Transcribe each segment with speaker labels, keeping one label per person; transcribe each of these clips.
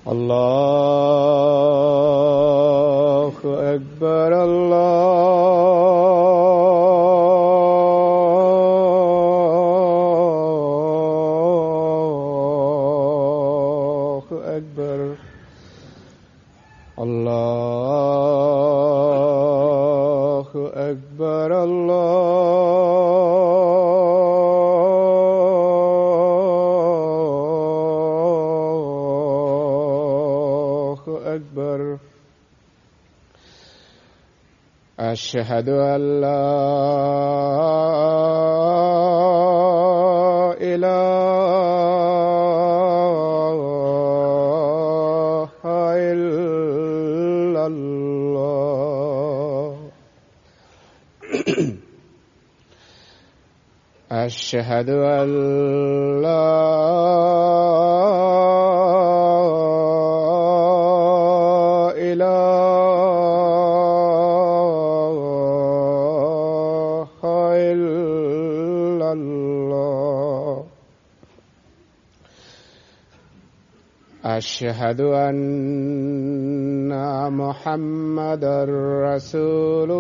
Speaker 1: الله أكبر الله أكبر الله أكبر الله أكبر أشهد أن لا إله إلا الله أشهد أن لا إله إلا الله أشهد أن محمدا رسول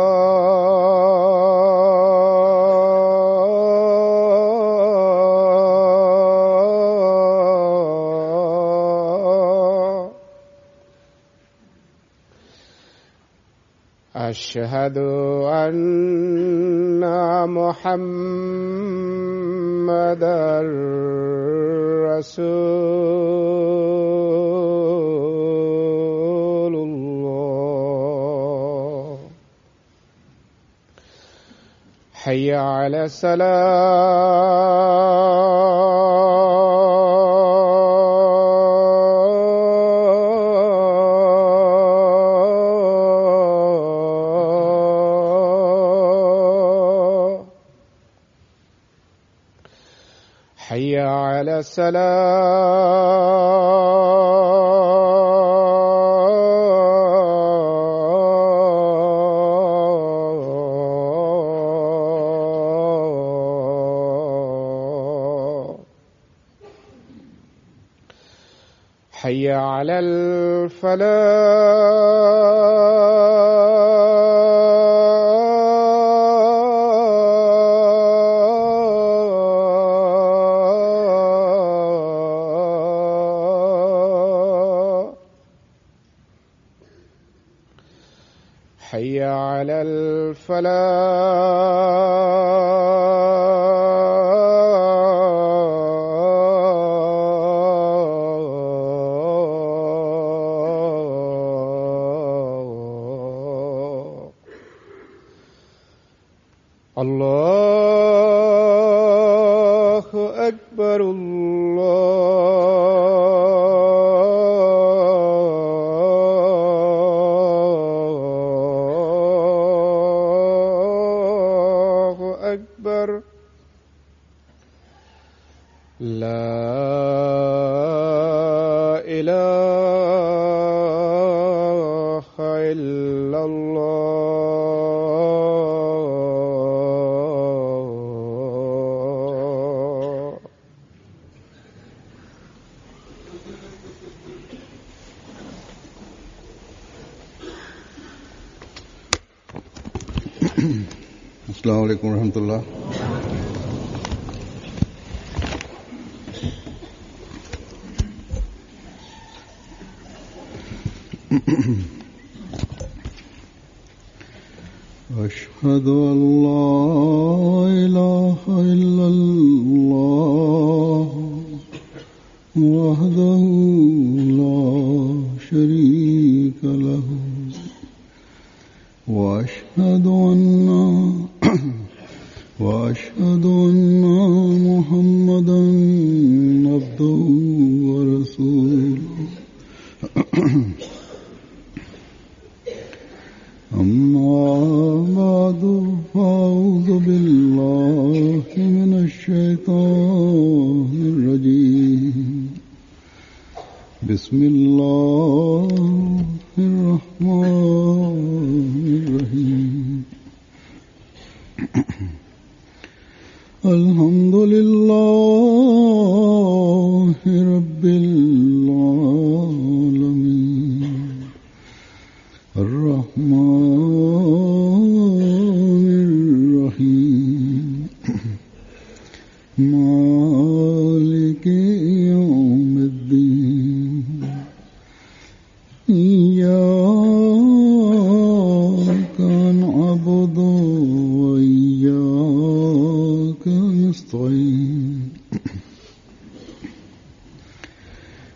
Speaker 1: الله أشهد أن محمدا رسول الله حي على السلام حي على السلام حي على الفلاح حي على الفلاح الله أكبر الله أكبر لا إله إلا الله
Speaker 2: अस्सलाम वालेकुम रहमतुल्लाह أشهد أن لا إله إلا الله وحده لا شريك له وأشهد أن وأشهد أن محمدا عبده ورسوله أما بعد فأعوذ بالله من الشيطان الرجيم بسم الله الرحمن الرحيم الحمد لله رب العالمين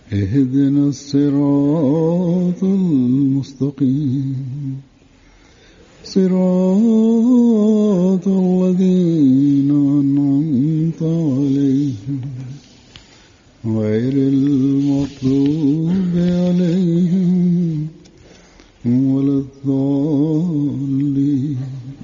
Speaker 2: اهدنا الصراط المستقيم صراط الذين أنعمت عليهم غير المغضوب عليهم ولا الضالين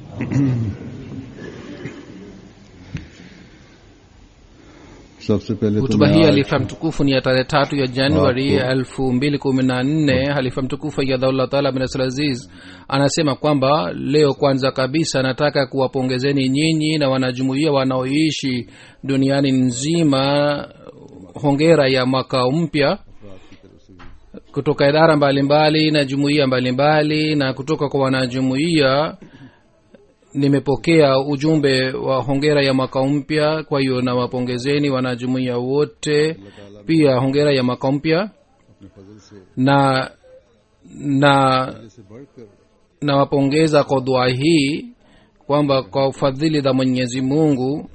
Speaker 2: सबसे पहले तो
Speaker 3: hutuba
Speaker 2: मैं
Speaker 3: hii
Speaker 2: आज
Speaker 3: halifa mtukufu ni ya tarehe tatu ya januari
Speaker 2: Wako.
Speaker 3: elfu mbili kumi na nne halifa mtukufu ayadhaullah taala bin abdulaziz anasema kwamba leo kwanza kabisa nataka kuwapongezeni nyinyi na wanajumuia wanaoishi duniani nzima hongera ya mwaka mpya kutoka idara mbalimbali na jumuiya mbalimbali na kutoka kwa wanajumuiya nimepokea ujumbe wa hongera ya mwaka mpya kwa hiyo nawapongezeni wanajumuiya wote pia hongera ya mwaka mpya na na nawapongeza kwa dua hii kwamba kwa ufadhili za mwenyezi mungu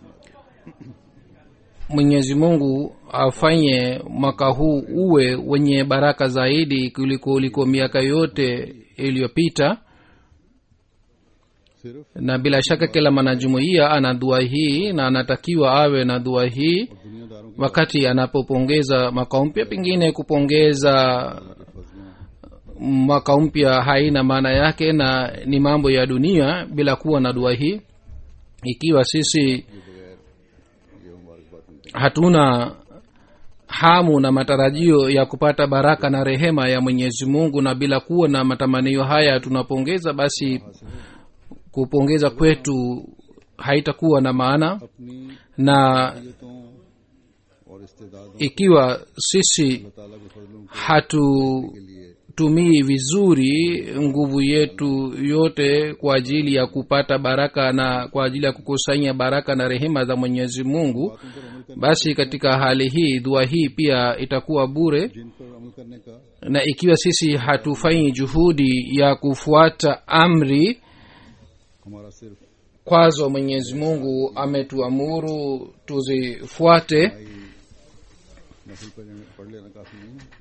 Speaker 3: mwenyezi mungu afanye mwaka huu uwe wenye baraka zaidi kuliko kuliko miaka yote iliyopita
Speaker 2: सिर्फ
Speaker 3: na bila shaka kila mwanajumuiya ana dua hii na anatakiwa awe na dua hii
Speaker 2: दुनियादारों
Speaker 3: wakati anapopongeza mwaka mpya pengine kupongeza mwaka mpya haina maana yake na ni mambo ya dunia bila kuwa na dua hii ikiwa sisi hatuna hamu na matarajio ya kupata baraka na rehema ya mwenyezi mungu na bila kuwa na matamanio haya tunapongeza basi kupongeza kwetu haitakuwa na maana
Speaker 2: अपनी
Speaker 3: na
Speaker 2: नियतों और इस्तेदादों
Speaker 3: ikiwa sisi
Speaker 2: ताला के फजलों
Speaker 3: hatutumii vizuri nguvu yetu yote kwa ajili ya kupata baraka na kwa ajili ya kukusanya baraka na rehema za mwenyezi mungu basi katika hali hii dua hii pia itakuwa bure
Speaker 2: जिन पर अमल करने का
Speaker 3: na ikiwa sisi hatufanyi juhudi ya kufuata amri
Speaker 2: हमारा सिर्फ
Speaker 3: kwazo mwenyezi mungu ametuamuru tuzifuate
Speaker 2: नफल पर पढ़ लेना काफी नहीं है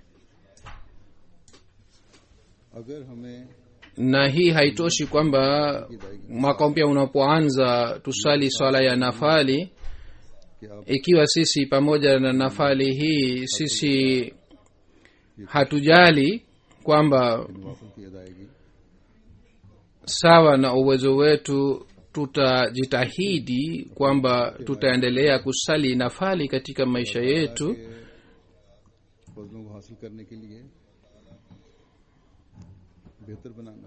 Speaker 2: अगर हमें
Speaker 3: na hii haitoshi kwamba mwaka mpya unapoanza tusali swala ya nafali
Speaker 2: कि आप
Speaker 3: ikiwa sisi pamoja na nafali hii sisi hatujali kwamba
Speaker 2: नवाफल की अदायगी
Speaker 3: sawa na uwezo wetu tutajitahidi kwamba tutaendelea kusali nafali katika maisha yetu
Speaker 2: फजलों को हासिल करने के लिए बेहतर बनाना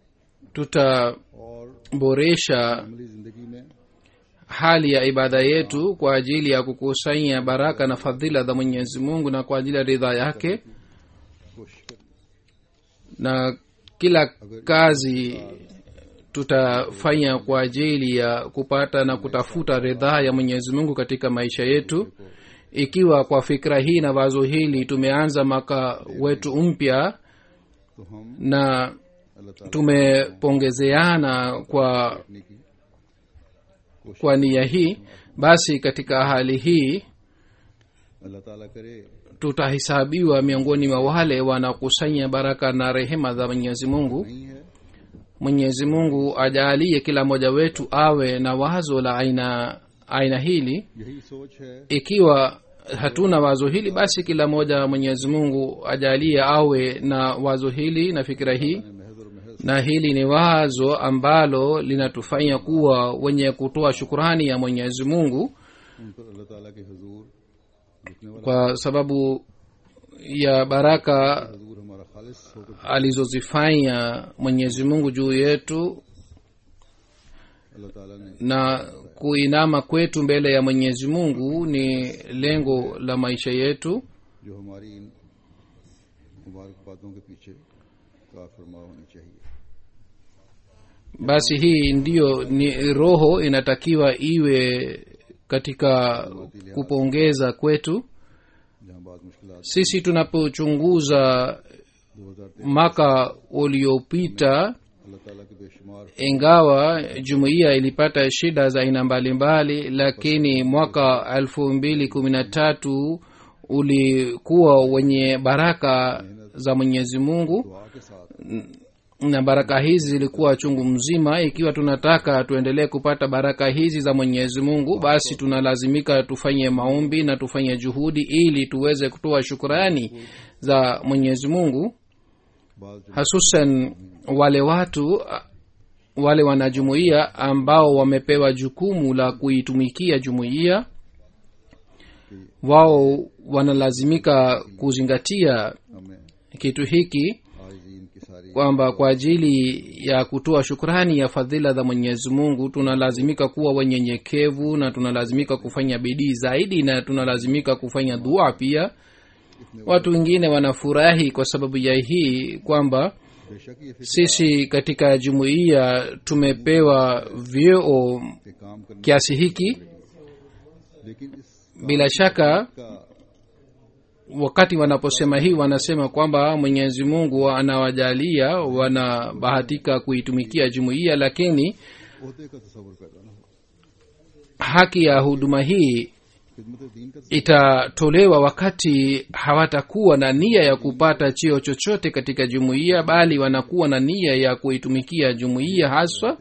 Speaker 3: tutaboresha
Speaker 2: और अमली जिंदगी में
Speaker 3: hali ya ibada yetu kwa ajili ya kukusanya baraka na fadhila za mwenyezi mungu na kwa ajili ya ridha yake
Speaker 2: कोशिश करनी
Speaker 3: na kila kazi tutafanya kwa ajili ya kupata na kutafuta ridhaa ya mwenyezi mungu katika maisha yetu ikiwa kwa fikra hii na wazo hili tumeanza mwaka wetu mpya
Speaker 2: तो हम
Speaker 3: na
Speaker 2: अल्लाह ताला
Speaker 3: tumepongezeana kwa
Speaker 2: करने की
Speaker 3: kwa nia hii basi katika hali hii
Speaker 2: अल्लाह ताला करे
Speaker 3: tutahesabiwa miongoni mwa wale wanakusanya baraka na rehema za mwenyezi mungu
Speaker 2: नहीं है
Speaker 3: mwenyezi mungu ajaalie kila mmoja wetu awe na wazo la aina aina hili
Speaker 2: यही सोच है
Speaker 3: ikiwa hatuna wazo hili basi kila mmoja mwenyezi mungu ajalie awe na wazo hili na fikira hii
Speaker 2: महज और महज
Speaker 3: na hili ni wazo ambalo linatufanya kuwa wenye kutoa shukurani ya mwenyezi mungu
Speaker 2: उन पर अल्लाह ताला के हजूर झुकने वाला
Speaker 3: kwa sababu ya baraka
Speaker 2: हजूर हमारा खालिस होकर
Speaker 3: alizozifanya mwenyezi mungu juu yetu
Speaker 2: अल्लाह ताला ने
Speaker 3: na kuinama kwetu mbele ya mwenyezi mungu ni lengo la maisha yetu
Speaker 2: जो हमारी इन मुबारक बातों के पीछे कार फरमा होनी चाहिए
Speaker 3: basi hii ndiyo ni roho inatakiwa iwe katika kupongeza kwetu
Speaker 2: जहाँ बात मुश्किल
Speaker 3: sisi tunapochunguza
Speaker 2: दो हजार
Speaker 3: mwaka uliopita
Speaker 2: अल्लाह ताला के बेशुमार
Speaker 3: ingawa jumuiya ilipata shida za aina mbalimbali lakini mwaka elfu mbili kumi na tatu ulikuwa wenye baraka za mwenyezi mungu
Speaker 2: दुआ के साथ
Speaker 3: na baraka hizi zilikuwa chungu mzima ikiwa tunataka tuendelee kupata baraka hizi za mwenyezi mungu basi tunalazimika tufanye maombi na tufanye juhudi ili tuweze kutoa shukurani za mwenyezi mungu
Speaker 2: बाद जो
Speaker 3: hasusan wale watu a- wale wanajumuiya ambao wamepewa jukumu la kuitumikia jumuiya wao wanalazimika kuzingatia
Speaker 2: हमें
Speaker 3: kitu hiki
Speaker 2: आज ही इनकी सारी
Speaker 3: kwamba kwa ajili ya kutoa shukrani ya fadhila za mwenyezi mungu tunalazimika kuwa wenyenyekevu na tunalazimika kufanya bidii zaidi na tunalazimika kufanya dua pia watu wengine wanafurahi kwa sababu ya hii kwamba
Speaker 2: बेशक ये फिक्र
Speaker 3: sisi katika jumuiya tumepewa vyeo
Speaker 2: के काम करने
Speaker 3: kiasi hiki
Speaker 2: लेकिन इस
Speaker 3: bila shaka
Speaker 2: का
Speaker 3: wakati wanaposema hii wanasema kwamba mwenyezi mungu anawajalia wanabahatika kuitumikia jumuiya lakini
Speaker 2: ओहदे का तस्वर पैदा ना हो
Speaker 3: haki ya huduma hii
Speaker 2: खिदमत दीन का
Speaker 3: itatolewa wakati hawatakuwa na nia ya kupata cheo chochote katika jumuiya bali wanakuwa na nia ya kuitumikia jumuiya haswa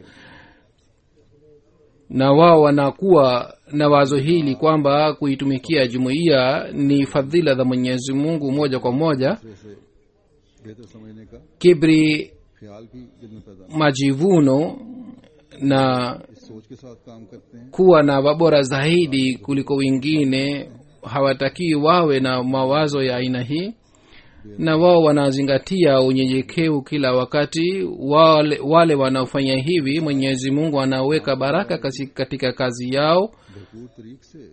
Speaker 3: na wao wanakuwa na wazo hili kwamba kuitumikia jumuiya ni fadhila za mwenyezi mungu moja kwa moja
Speaker 2: दूसरे से बेहतर समझने का
Speaker 3: kibri
Speaker 2: ख्याल भी दिल में पैदा ना
Speaker 3: majivuno na
Speaker 2: हो। इस सोच के साथ काम करते हैं
Speaker 3: kuwa na wabora zaidi kuliko wengine hawatakii wawe na mawazo ya aina hii na wao wanazingatia unyenyekevu kila wakati wale, wale wanaofanya hivi mwenyezi mungu anaweka baraka kasi- katika kazi yao
Speaker 2: भरपूर तरीक से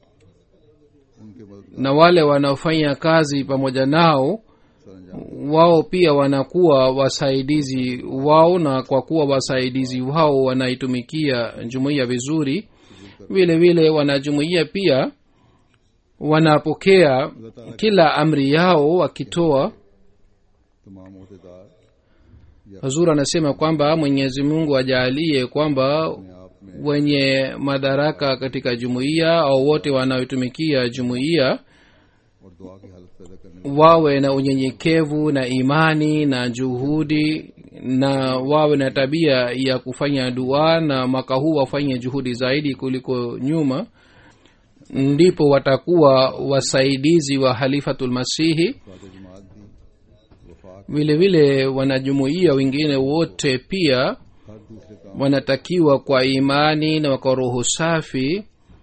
Speaker 2: उनके मदद
Speaker 3: na wale wanaofanya kazi pamoja nao
Speaker 2: सरंजाम
Speaker 3: wao pia wanakuwa wasaidizi wao na kwa kuwa wasaidizi wao wanaitumikia jumuiya vizuri vile vile wanajumuiya pia wanapokea kila amri yao wakitoa
Speaker 2: तमाम अहदेदार
Speaker 3: hazur anasema kwamba mwenyezi mungu ajaalie kwamba
Speaker 2: अपने आप में
Speaker 3: wenye madaraka katika jumuiya au wote wanaoitumikia jumuiya
Speaker 2: और दुआ की हालत पैदा करने
Speaker 3: wawe na unyenyekevu na imani na juhudi na wawe na tabia ya kufanya dua na mwaka huu wafanye juhudi zaidi kuliko nyuma ndipo watakuwa wasaidizi wa halifatulmasihi
Speaker 2: वाद जमात भी वफाक
Speaker 3: vile vile wanajumuiya wengine wote pia
Speaker 2: हर दूसरे काम
Speaker 3: wanatakiwa kwa imani na kwa roho safi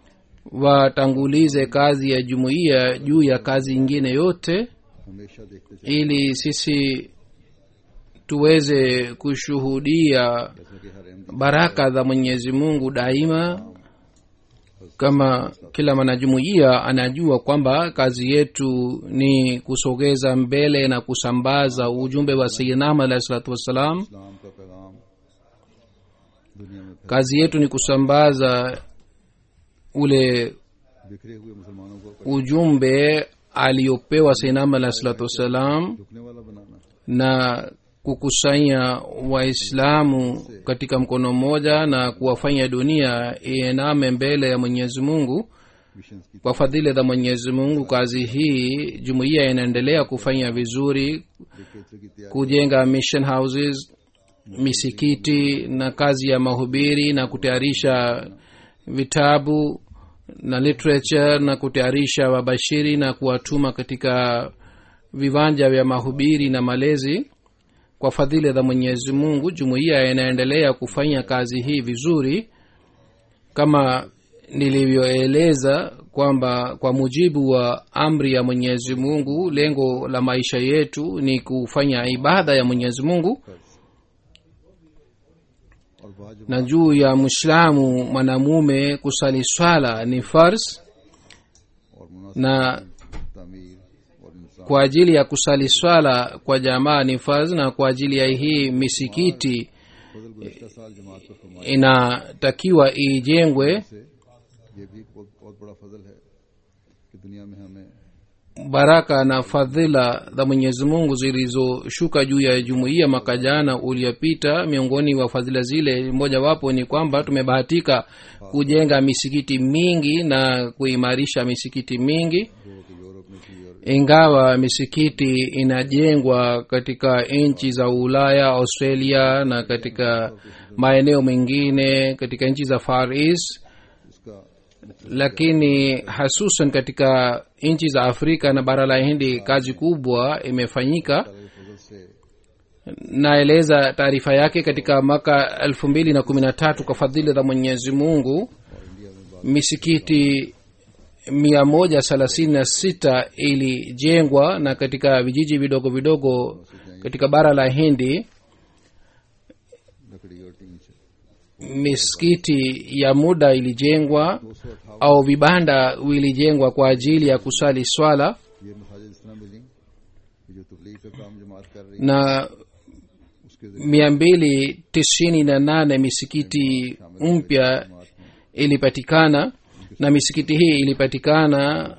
Speaker 3: watangulize kazi ya jumuiya juu ya kazi ingine yote
Speaker 2: हमेशा देखते चले
Speaker 3: ili sisi tuweze kushuhudia
Speaker 2: जैसा कि हर Ahmadi
Speaker 3: baraka za mwenyezi mungu daima kama kila mwanajumuiya anajua kwamba kazi yetu ni kusogeza mbele na kusambaza ujumbe wa sayidinam alahi salatu wassalam
Speaker 2: इस्लाम का पैगाम दुनिया में फैल-
Speaker 3: kazi yetu ni kusambaza ule
Speaker 2: बिखरे हुए मुसलमानों को
Speaker 3: ujumbe aliyopewa sayidinam alahi salatu wassalam
Speaker 2: झुकने वाला बनाना
Speaker 3: na kukusanya waislamu katika mkono mmoja na kuwafanya dunia iename mbele ya mwenyezi mungu
Speaker 2: mission की
Speaker 3: kwa fadhili za mwenyezi mungu kazi hii jumuiya inaendelea kufanya vizuri
Speaker 2: literature की तैयारी
Speaker 3: kujenga mission houses misikiti na kazi ya mahubiri na kutayarisha vitabu na literature na kutayarisha wabashiri na kuwatuma katika viwanja vya mahubiri na malezi kwa fadhili za mwenyezi mungu jumuiya inaendelea kufanya kazi hii vizuri kama nilivyoeleza kwamba kwa mujibu wa amri ya mwenyezi mungu lengo la maisha yetu ni kufanya ibada ya mwenyezi mungu
Speaker 2: और वाजिब
Speaker 3: na juu ya mwislamu mwanamume kusali swala ni fars
Speaker 2: और मुनासिब
Speaker 3: na
Speaker 2: तामीर और इंसान
Speaker 3: kwa ajili ya kusali swala kwa jamaa ni fars na kwa ajili ya hii misikiti
Speaker 2: फजल गुज़श्ता साल जमात पर फरमाया
Speaker 3: inatakiwa ijengwe
Speaker 2: से ये भी बहुत बहुत बड़ा फजल है कि दुनिया में हमें
Speaker 3: baraka na fadhila za mwenyezi mungu zilizoshuka juu ya jumuiya mwaka jana uliopita miongoni wa fadhila zile mojawapo ni kwamba tumebahatika kujenga misikiti mingi na kuimarisha misikiti mingi
Speaker 2: जो कि यूरोप में
Speaker 3: ingawa misikiti inajengwa katika nchi za ulaya australia na katika maeneo mengine katika nchi za far east
Speaker 2: इसका
Speaker 3: lakini hasusan katika nchi za afrika na bara la hindi kazi kubwa imefanyika
Speaker 2: फजल से
Speaker 3: naeleza taarifa yake katika mwaka elfu mbili na kumi na tatu kwa fadhili za mwenyezi mungu misikiti mia moja thelathini na sita ilijengwa na katika vijiji vidogo vidogo katika bara la hindi
Speaker 2: लकड़ी और टीन से
Speaker 3: misikiti ya muda ilijengwa au vibanda vilijengwa kwa ajili ya kusali swala
Speaker 2: ये मसाजिद इस तरह मिली कि जो तबलीग का काम जमात कर रही
Speaker 3: na
Speaker 2: उसके
Speaker 3: mia mbili tisini na nane misikiti mpya ilipatikana na misikiti hii ilipatikana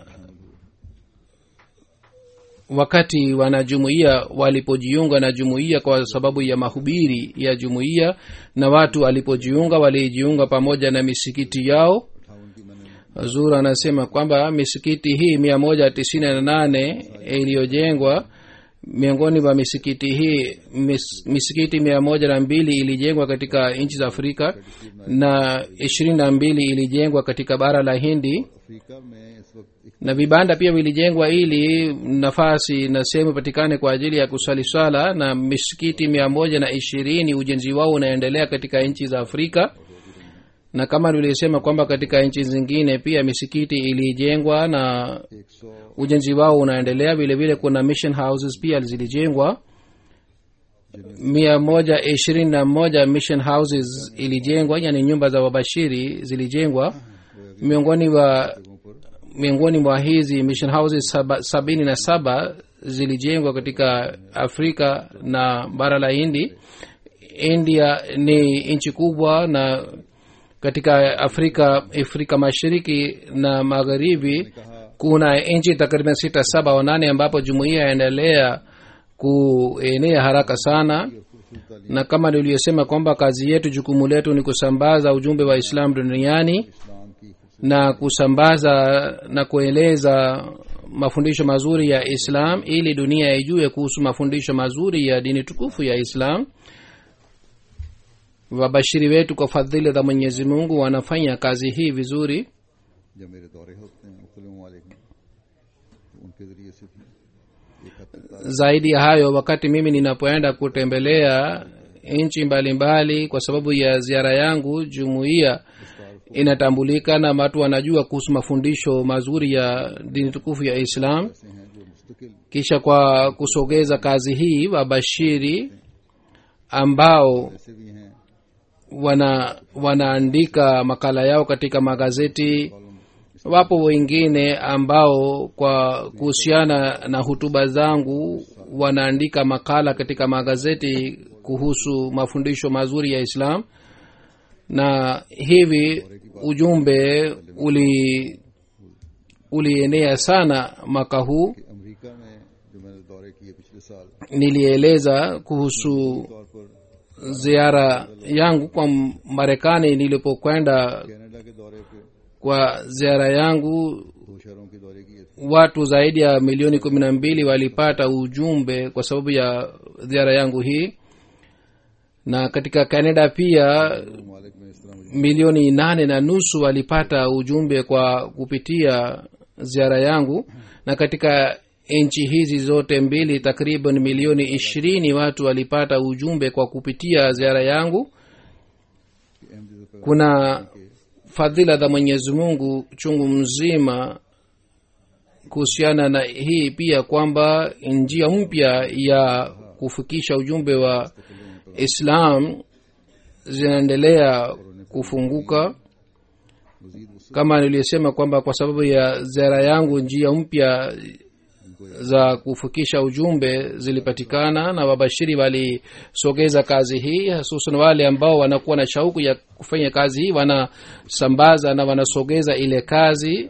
Speaker 3: wakati wanajumuiya walipojiunga na jumuiya kwa sababu ya mahubiri ya jumuiya na watu walipojiunga walijiunga pamoja na misikiti yao
Speaker 2: अठावन की मैंने
Speaker 3: zur anasema kwamba misikiti hii mia moja tisini na nane iliyojengwa miongoni mwa misikiti hii mis, misikiti mia moja na mbili ilijengwa katika nchi za afrika na ishirini na mbili ilijengwa katika bara la hindi
Speaker 2: Africa में इस वक्त एक
Speaker 3: na vibanda pia vilijengwa ili nafasi na sehemu ipatikane kwa ajili ya kusali swala na misikiti mia moja na ishirini ujenzi wao unaendelea katika nchi za afrika na kama tulisema kwamba katika nchi zingine pia misikiti ilijengwa na
Speaker 2: एक सौ
Speaker 3: ujenzi wao unaendelea vile vile kuna mission houses pia zilijengwa mia moja ishirini na moja mission houses ilijengwa yani nyumba za wabashiri zilijengwa miongoni wa miongoni mwa hizi mission houses saba, sabini na saba zilijengwa katika afrika na bara la hindi india ni nchi kubwa na katika afrika afrika mashariki na magharibi kuna nchi takriban sita saba au nane ambapo jumuiya yaendelea kuenea haraka sana na kama niliyosema kwamba kazi yetu jukumu letu ni kusambaza ujumbe wa islam duniani
Speaker 2: इस्लाम की
Speaker 3: na kusambaza na kueleza mafundisho mazuri ya islam ili dunia ijue kuhusu mafundisho mazuri ya dini tukufu ya islam wabashiri wetu kwa fadhili za mwenyezi mungu wanafanya kazi hii vizuri
Speaker 2: जब मेरे दौरे होते हैं मुख्तलिफ ममालिक में तो उनके ज़रिए से भी एक हद तक
Speaker 3: zaidi ya hayo wakati mimi ninapoenda kutembelea nchi mbalimbali kwa sababu ya ziara yangu jumuiya inatambulika na watu wanajua kuhusu mafundisho mazuri ya dini tukufu ya islam
Speaker 2: ऐसे हैं जो मुस्तकिल
Speaker 3: kisha kwa kusogeza kazi hii wabashiri ambao
Speaker 2: ऐसे भी हैं
Speaker 3: wana wanaandika makala yao katika magazeti wapo wengine ambao kwa kuhusiana na hutuba zangu wanaandika makala katika magazeti kuhusu mafundisho mazuri ya islam na hivi ujumbe uli ulienea sana mwaka huu
Speaker 2: कि America में जो मैंने दौरे किए पिछले साल
Speaker 3: nilieleza kuhusu
Speaker 2: तौर पर
Speaker 3: ziara yangu kwa marekani nilipokwenda
Speaker 2: Canada के दौरे पे
Speaker 3: kwa ziara yangu
Speaker 2: दो शहरों के दौरे किए थे
Speaker 3: watu zaidi ya milioni kumi na mbili walipata ujumbe kwa sababu ya ziara yangu hii na katika canada pia
Speaker 2: ममालिक में इस तरह मुझे
Speaker 3: milioni nane na nusu walipata ujumbe kwa kupitia ziara yangu na katika nchi hizi zote mbili takriban milioni ishirini watu walipata ujumbe kwa kupitia ziara yangu
Speaker 2: कि Ahmad
Speaker 3: kuna fadhila za mwenyezi mungu chungu mzima kuhusiana na hii pia kwamba njia mpya ya kufikisha ujumbe wa islam zinaendelea kufunguka
Speaker 2: मजीद वसत
Speaker 3: kama niliyosema kwamba kwa sababu ya ziara yangu njia mpya za kufikisha ujumbe zilipatikana na wabashiri walisogeza kazi hii hususan wale ambao wanakuwa na shauku ya kufanya kazi hii wanasambaza na wanasogeza ile kazi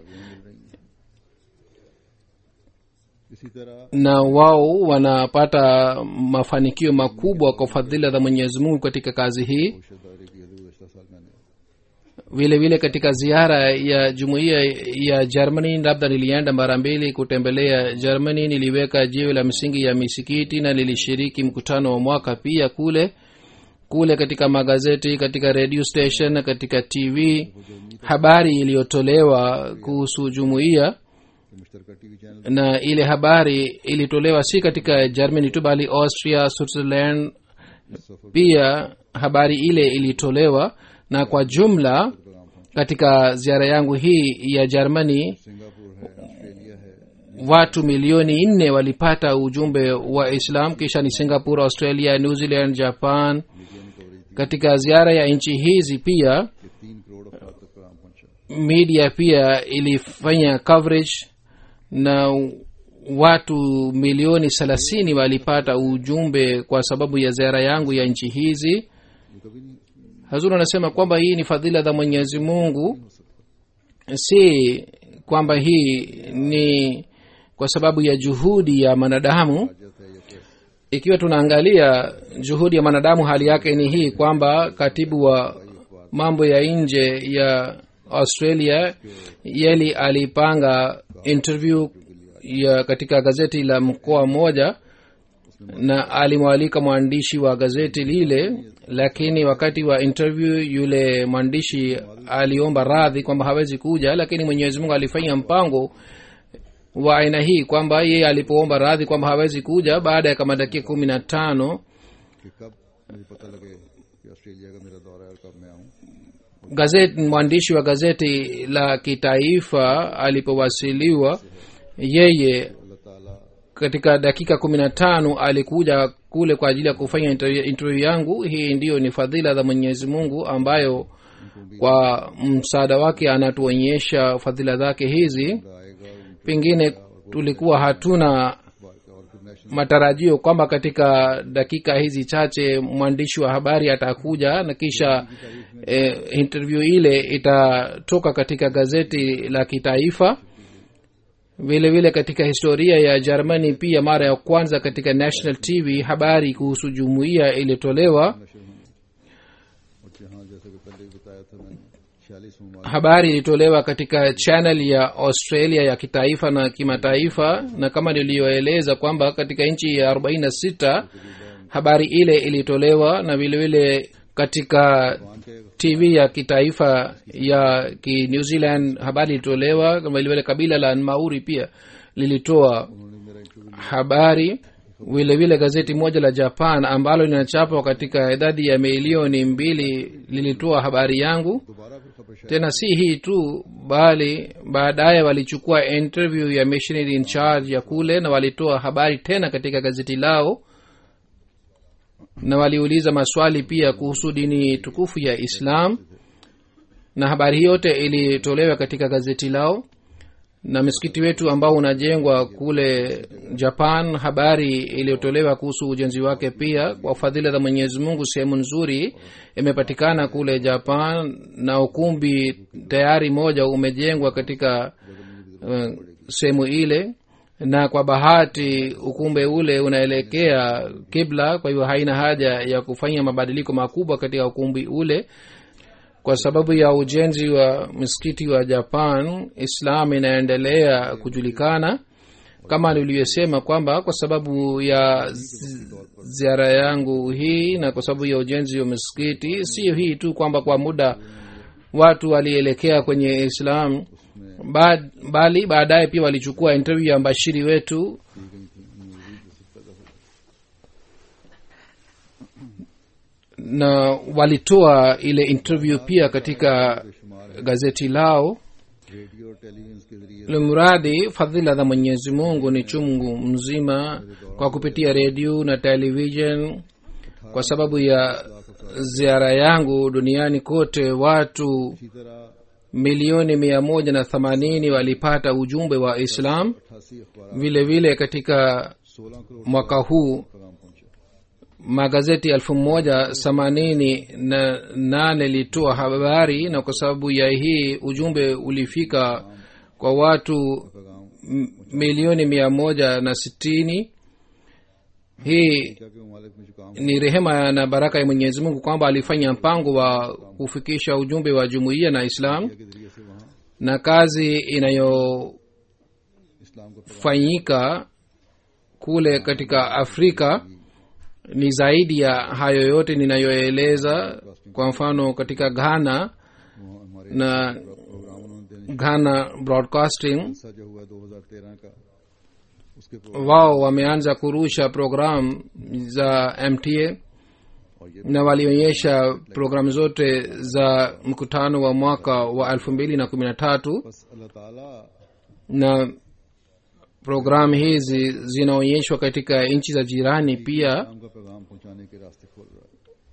Speaker 2: इसी तरह
Speaker 3: na wao wanapata mafanikio makubwa kwa fadhila za mwenyezi mungu katika kazi hii
Speaker 2: कोशा दौरे की हजूर गुज़श्ता साल मैंने
Speaker 3: vile vile katika ziara ya jumuiya ya germany labda nilienda mara mbili kutembelea germany niliweka jiwe la msingi ya misikiti na nilishiriki mkutano wa mwaka pia kule kule katika magazeti katika radio station na katika tv habari iliyotolewa kuhusu jumuiya
Speaker 2: कि मुश्तरका TV channel
Speaker 3: na ile habari ilitolewa si katika germany tu bali austria switzerland pia habari ile ilitolewa na kwa jumla katika ziara yangu hii ya germany
Speaker 2: Singapore है Australia है
Speaker 3: watu milioni nne walipata ujumbe wa islam kisha ni singapore australia new zealand japan katika ziara ya nchi hizi pia
Speaker 2: कि तीन करोड़ अफराद तक पैगाम पहुंचा
Speaker 3: media pia ilifanya coverage na watu milioni thelathini walipata ujumbe kwa sababu ya ziara yangu ya nchi hizi
Speaker 2: ये कभी नहीं
Speaker 3: hazur anasema kwamba hii ni fadhila za mwenyezi mungu si kwamba hii ni kwa sababu ya juhudi ya mwanadamu
Speaker 2: जाता है या कैसे
Speaker 3: ikiwa tunaangalia juhudi ya mwanadamu hali yake ni hii kwamba katibu wa mambo ya nje ya australia yeli alipanga interview ya katika gazeti la mkoa mmoja na alimwalika mwandishi wa gazeti lile lakini wakati wa interview yule mwandishi aliomba radhi kwamba hawezi kuja lakini mwenyezi mungu alifanya mpango wa aina hii kwamba yeye alipoomba radhi kwamba hawezi kuja baada ya kama dakika kumi na tano
Speaker 2: कि कब मुझे पता लगे कि ऑस्ट्रेलिया का मेरा दौरा है और कब मैं आऊँ
Speaker 3: gazeti mwandishi wa gazeti la kitaifa alipowasiliwa yeye
Speaker 2: अल्लाह ताला
Speaker 3: katika dakika kumi na tano alikuja kule kwa ajili ya kufanya interview, interview yangu hii ndiyo ni fadhila za mwenyezi mungu ambayo kwa msaada wake anatuonyesha fadhila zake hizi
Speaker 2: आएगा और
Speaker 3: pengine tulikuwa hatuna
Speaker 2: और फिर national
Speaker 3: matarajio kwamba katika dakika hizi chache mwandishi wa habari atakuja na kisha eh, interview ile itatoka katika gazeti la kitaifa vile vile katika historia ya germany pia mara ya kwanza katika national tv habari kuhusu jumuiya ilitolewa
Speaker 2: और जहाँ जैसे कि पहले भी बताया था मैंने छियालीस ममालिक
Speaker 3: habari ilitolewa katika channel ya australia ya kitaifa na kimataifa na kama niliyoeleza kwamba katika nchi ya 46 habari ile ilitolewa na vilevile katika tv ya kitaifa ya ki new zealand habari ilitolewa kama vilevile kabila la mauri pia lilitoa habari vile vile gazeti moja la japan ambalo linachapwa katika idadi ya milioni mbili lilitoa habari yangu
Speaker 2: दोबारा फिर खबर शायद
Speaker 3: tena si hii tu bali baadaye walichukua interview ya missionary in charge ya kule na walitoa habari tena katika gazeti lao na waliuliza maswali pia kuhusu dini tukufu ya islam na habari hii yote ilitolewa katika gazeti lao na msikiti wetu ambao unajengwa kule japan habari iliyotolewa kuhusu ujenzi wake pia kwa fadhila za mwenyezi mungu sehemu nzuri imepatikana kule japan na ukumbi tayari moja umejengwa katika uh, sehemu ile na kwa bahati ukumbe ule unaelekea kibla kwa hivyo haina haja ya kufanya mabadiliko makubwa katika ukumbi ule kwa sababu ya ujenzi wa msikiti wa japan islam inaendelea kujulikana kama nilivyosema kwamba kwa sababu ya zi- ziara yangu hii na kwa sababu ya ujenzi wa msikiti sio hii tu kwamba kwa muda watu walielekea kwenye islam ba, bali baadaye pia walichukua interview ya mbashiri wetu na walitoa ile interview pia katika gazeti lao
Speaker 2: radio और television के जरिए
Speaker 3: limradi fadhila za mwenyezi mungu ni chungu mzima kwa kupitia redio na television kwa sababu ya ziara yangu duniani kote watu
Speaker 2: इसी तरह
Speaker 3: milioni mia moja na themanini walipata ujumbe wa islam
Speaker 2: अठासी अखबार
Speaker 3: vile vile katika
Speaker 2: सोलह crore
Speaker 3: mwaka huu
Speaker 2: पैगाम पहुंचे
Speaker 3: magazeti elfu moja themanini na nane litoa habari na kwa sababu ya hii ujumbe ulifika kwa watu
Speaker 2: पैगाम
Speaker 3: m- milioni mia moja na sitini hii
Speaker 2: क्या के ममालिक में जो काम
Speaker 3: ni rehema na baraka ya mwenyezi mungu kwamba alifanya mpango wa kufikisha ujumbe wa jumuiya na islam
Speaker 2: के जरिए से वहाँ
Speaker 3: na kazi inayofanyika
Speaker 2: इस्लाम का
Speaker 3: kule katika afrika ni zaidi ya hayo yote ninayoeleza kwa mfano katika ghana
Speaker 2: वो हमारे
Speaker 3: na
Speaker 2: programme उन्होंने देने
Speaker 3: ghana broadcasting
Speaker 2: हिस्सा जो हुआ दो हजार तेरह का उसके programme
Speaker 3: wao wameanza kurusha programu za mta
Speaker 2: और ये
Speaker 3: na walionyesha programu zote za mkutano wa mwaka wa elfu mbili na kumi na tatu
Speaker 2: बस अल्लाह ताला
Speaker 3: na programu hizi zinaonyeshwa katika nchi za jirani pia
Speaker 2: इस्लाम का पैगाम पहुंचाने के रास्ते खोल रहा है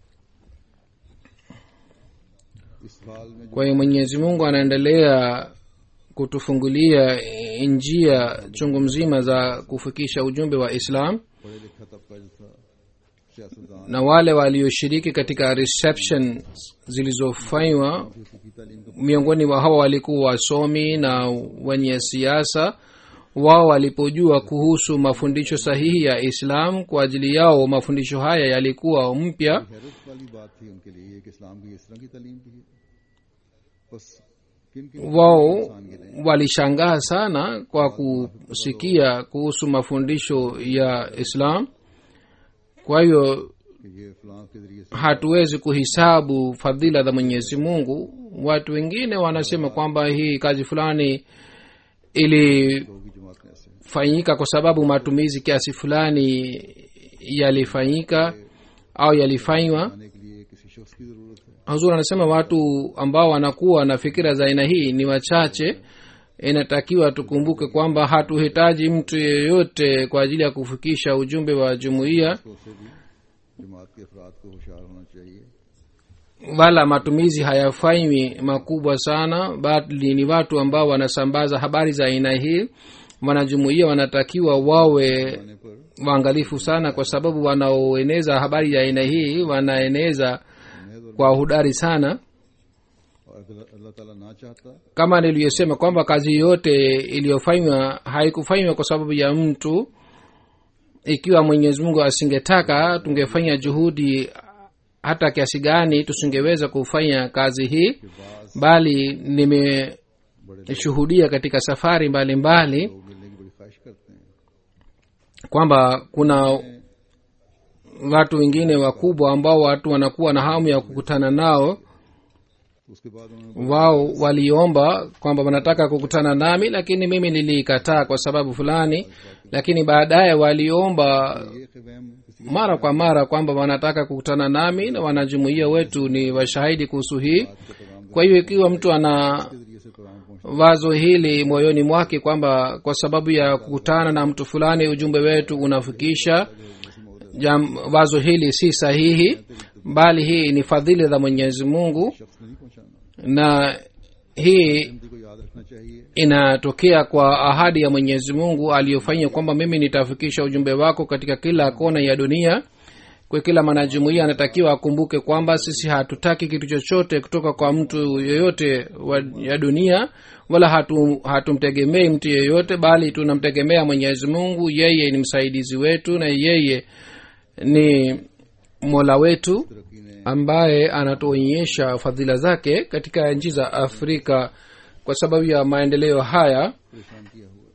Speaker 2: इस साल में जो
Speaker 3: kwa hiyo mwenyezi mungu anaendelea kutufungulia njia chungu mzima za kufikisha ujumbe wa islam
Speaker 2: पढ़े लिखा तबका जो था सियासतदान
Speaker 3: na wale walioshiriki katika reception zilizofanywa
Speaker 2: की तालीम का
Speaker 3: miongoni mwa hawa walikuwa wasomi na wenye siasa wao walipojua kuhusu mafundisho sahihi ya islam kwa ajili yao mafundisho haya yalikuwa mpya
Speaker 2: हैरत वाली बात थी उनके लिए कि इस्लाम की इस तरह की तालीम भी है बस किन किन
Speaker 3: wao
Speaker 2: इंसान गिने
Speaker 3: walishangaa sana kwa kusikia kuhusu mafundisho ya islam kwa hiyo
Speaker 2: कि ये फलां के जरिए से
Speaker 3: hatuwezi kuhisabu fadhila za mwenyezi mungu watu wengine wanasema kwamba hii kazi fulani ilifanyika
Speaker 2: होगी जमात में ऐसे
Speaker 3: kwa sababu matumizi kiasi fulani yalifanyika au yalifanywa
Speaker 2: आने के लिए किसी शख्स की जरूरत है
Speaker 3: huzur anasema watu ambao wanakuwa na fikira za aina hii ni wachache inatakiwa tukumbuke kwamba hatuhitaji mtu yeyote kwa ajili ya kufikisha ujumbe wa jumuiya
Speaker 2: तो उससे भी जमात के अफराद को होशियार होना चाहिए
Speaker 3: wala matumizi hayafanywi makubwa sana bali ni watu ambao wanasambaza habari za aina hii wanajumuia wanatakiwa wawe
Speaker 2: आने पर
Speaker 3: waangalifu sana kwa sababu wanaoeneza habari ya aina hii wanaeneza kwa hudari sana
Speaker 2: और अगर अल्लाह ताला ना चाहता
Speaker 3: kama niliyosema kwamba kazi yote iliyofanywa haikufanywa kwa sababu ya mtu ikiwa mwenyezi mungu asingetaka tungefanya juhudi hata kiasi gani tusingeweza kufanya kazi hii bali nimeshuhudia katika safari mbalimbali mbali,
Speaker 2: लोग मिलने की बड़ी ख्वाहिश करते हैं
Speaker 3: kwamba kuna watu wengine wakubwa ambao watu wanakuwa na hamu ya kukutana nao
Speaker 2: तो उसके बाद उन्होंने
Speaker 3: wao waliomba kwamba wanataka kukutana nami lakini mimi niliikataa kwa sababu fulani lakini baadaye waliomba
Speaker 2: ये खिवैम किसी
Speaker 3: mara kwa mara kwamba wanataka kukutana nami na wanajumuia wetu ni washahidi kuhusu hii
Speaker 2: के पैगाम
Speaker 3: kwa hiyo ikiwa mtu ana
Speaker 2: के जरिए से पैगाम पहुंच
Speaker 3: wazo hili moyoni mwake kwamba kwa sababu ya kukutana na mtu fulani ujumbe wetu unafikisha jam, wazo hili si sahihi bali hii ni fadhili za mwenyezi mungu
Speaker 2: शख्स नहीं पहुंचाना
Speaker 3: na hii
Speaker 2: Hindi को याद रखना चाहिए
Speaker 3: inatokea kwa ahadi ya mwenyezi mungu aliyofanya kwamba mimi nitafikisha ujumbe wako katika kila kona ya dunia kwa kila mwanajumuia anatakiwa akumbuke kwamba sisi hatutaki kitu chochote kutoka kwa mtu yeyote wa, ya dunia wala hatu, hatumtegemei mtu yeyote bali tunamtegemea mwenyezi mungu yeye ni msaidizi wetu na yeye ni mola wetu
Speaker 2: तरक्की ने
Speaker 3: ambaye anatuonyesha fadhila zake katika nchi za afrika kwa sababu ya maendeleo haya
Speaker 2: परेशान किया हुआ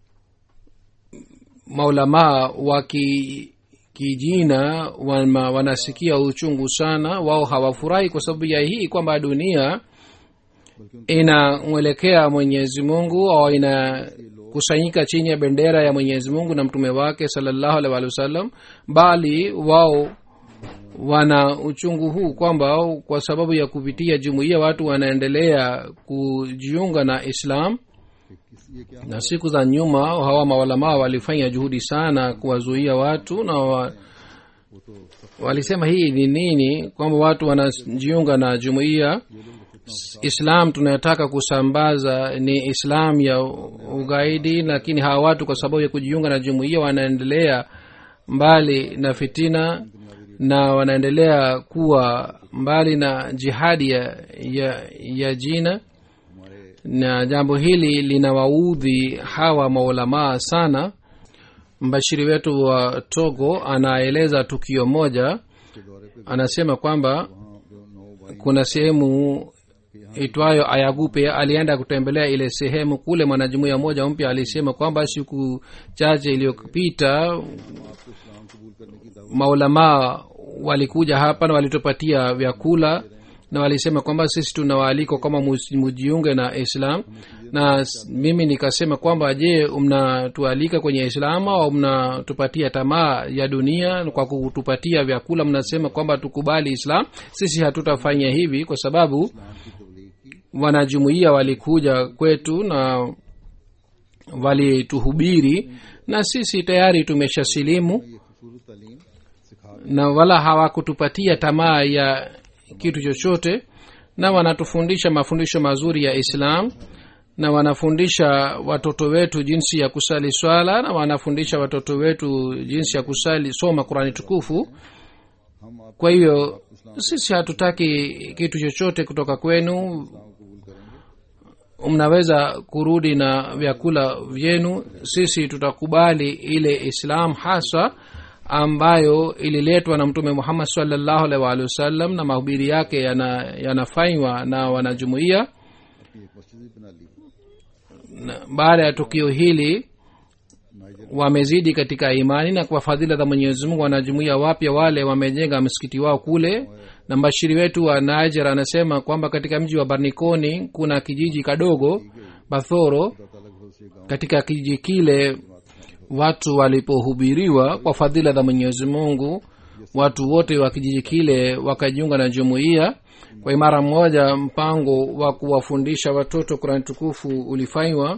Speaker 3: maulamaa wa ki- kijina wana, wanasikia uchungu sana wao hawafurahi kwa sababu ya hii kwamba dunia inamwelekea mwenyezi mungu au inakusanyika chini ya bendera ya mwenyezi mungu na mtume wake salallahu alaihi waalihi wasallam bali wao wana uchungu huu kwamba kwa sababu ya kupitia jumuiya watu wanaendelea kujiunga na islam
Speaker 2: कि किस ये क्या
Speaker 3: na siku za nyuma hawa mawalamaa walifanya juhudi sana kuwazuia watu na wa,
Speaker 2: वो तो सब
Speaker 3: walisema hii ni nini kwamba watu wanajiunga na jumuiya islam tunayotaka kusambaza ni islam ya ugaidi lakini hawa watu kwa sababu ya kujiunga na jumuiya wanaendelea mbali na fitina na wanaendelea kuwa mbali na jihadi ya, ya, ya jina
Speaker 2: हमारे
Speaker 3: na jambo hili linawaudhi hawa maulamaa sana mbashiri wetu wa togo anaeleza tukio moja
Speaker 2: के दौरे पे
Speaker 3: anasema kwamba
Speaker 2: वहाँ जो नौ भाई
Speaker 3: kuna sehemu itwayo ayagupe alienda kutembelea ile sehemu kule mwanajumuia moja mpya alisema kwamba siku chache iliyopita
Speaker 2: आपको इस्लाम कबूल करने की दावत
Speaker 3: maulamaa walikuja hapa na walitupatia vyakula na walisema kwamba sisi tunawaalikwa kama mus- mujiunge na islam na s- mimi nikasema kwamba je mnatualika kwenye islam au mnatupatia tamaa ya dunia kwa kutupatia vyakula mnasema kwamba tukubali islam sisi hatutafanya hivi kwa sababu
Speaker 2: की तबलीग की
Speaker 3: wanajumuia walikuja kwetu na walituhubiri na sisi tayari tumeshasilimu
Speaker 2: ये खूबसूरत तालीम सिखा
Speaker 3: na wala hawakutupatia tamaa ya kitu chochote na wanatufundisha mafundisho mazuri ya islam na wanafundisha watoto wetu jinsi ya kusali swala na wanafundisha watoto wetu jinsi ya kusali soma qurani tukufu
Speaker 2: हम आप
Speaker 3: kwa hiyo sisi hatutaki kitu chochote kutoka kwenu
Speaker 2: इस्लाम कबूल करेंगे
Speaker 3: mnaweza kurudi na vyakula vyenu sisi tutakubali ile islam haswa ambayo ililetwa na mtume muhammad salllahu alaihi waalihi wasallam na mahubiri yake yana- yanafanywa na wanajumuia
Speaker 2: अपनी एक मस्जिद भी बना ली
Speaker 3: na baada ya tukio hili
Speaker 2: Niger
Speaker 3: wamezidi katika imani na kwa fadhila za mwenyezi mungu wanajumuia wapya wale wamejenga msikiti wao kule na mbashiri wetu wa niger anasema kwamba katika mji wa barnikoni kuna kijiji kadogo bathoro
Speaker 2: अल्लाह ताला के फजल से गांव
Speaker 3: katika kijiji kile watu walipohubiriwa kwa fadhila za mwenyezi mungu watu wote wa kijiji kile wakajiunga na jumuiya kwa imara mmoja mpango wa kuwafundisha watoto kurani tukufu ulifanywa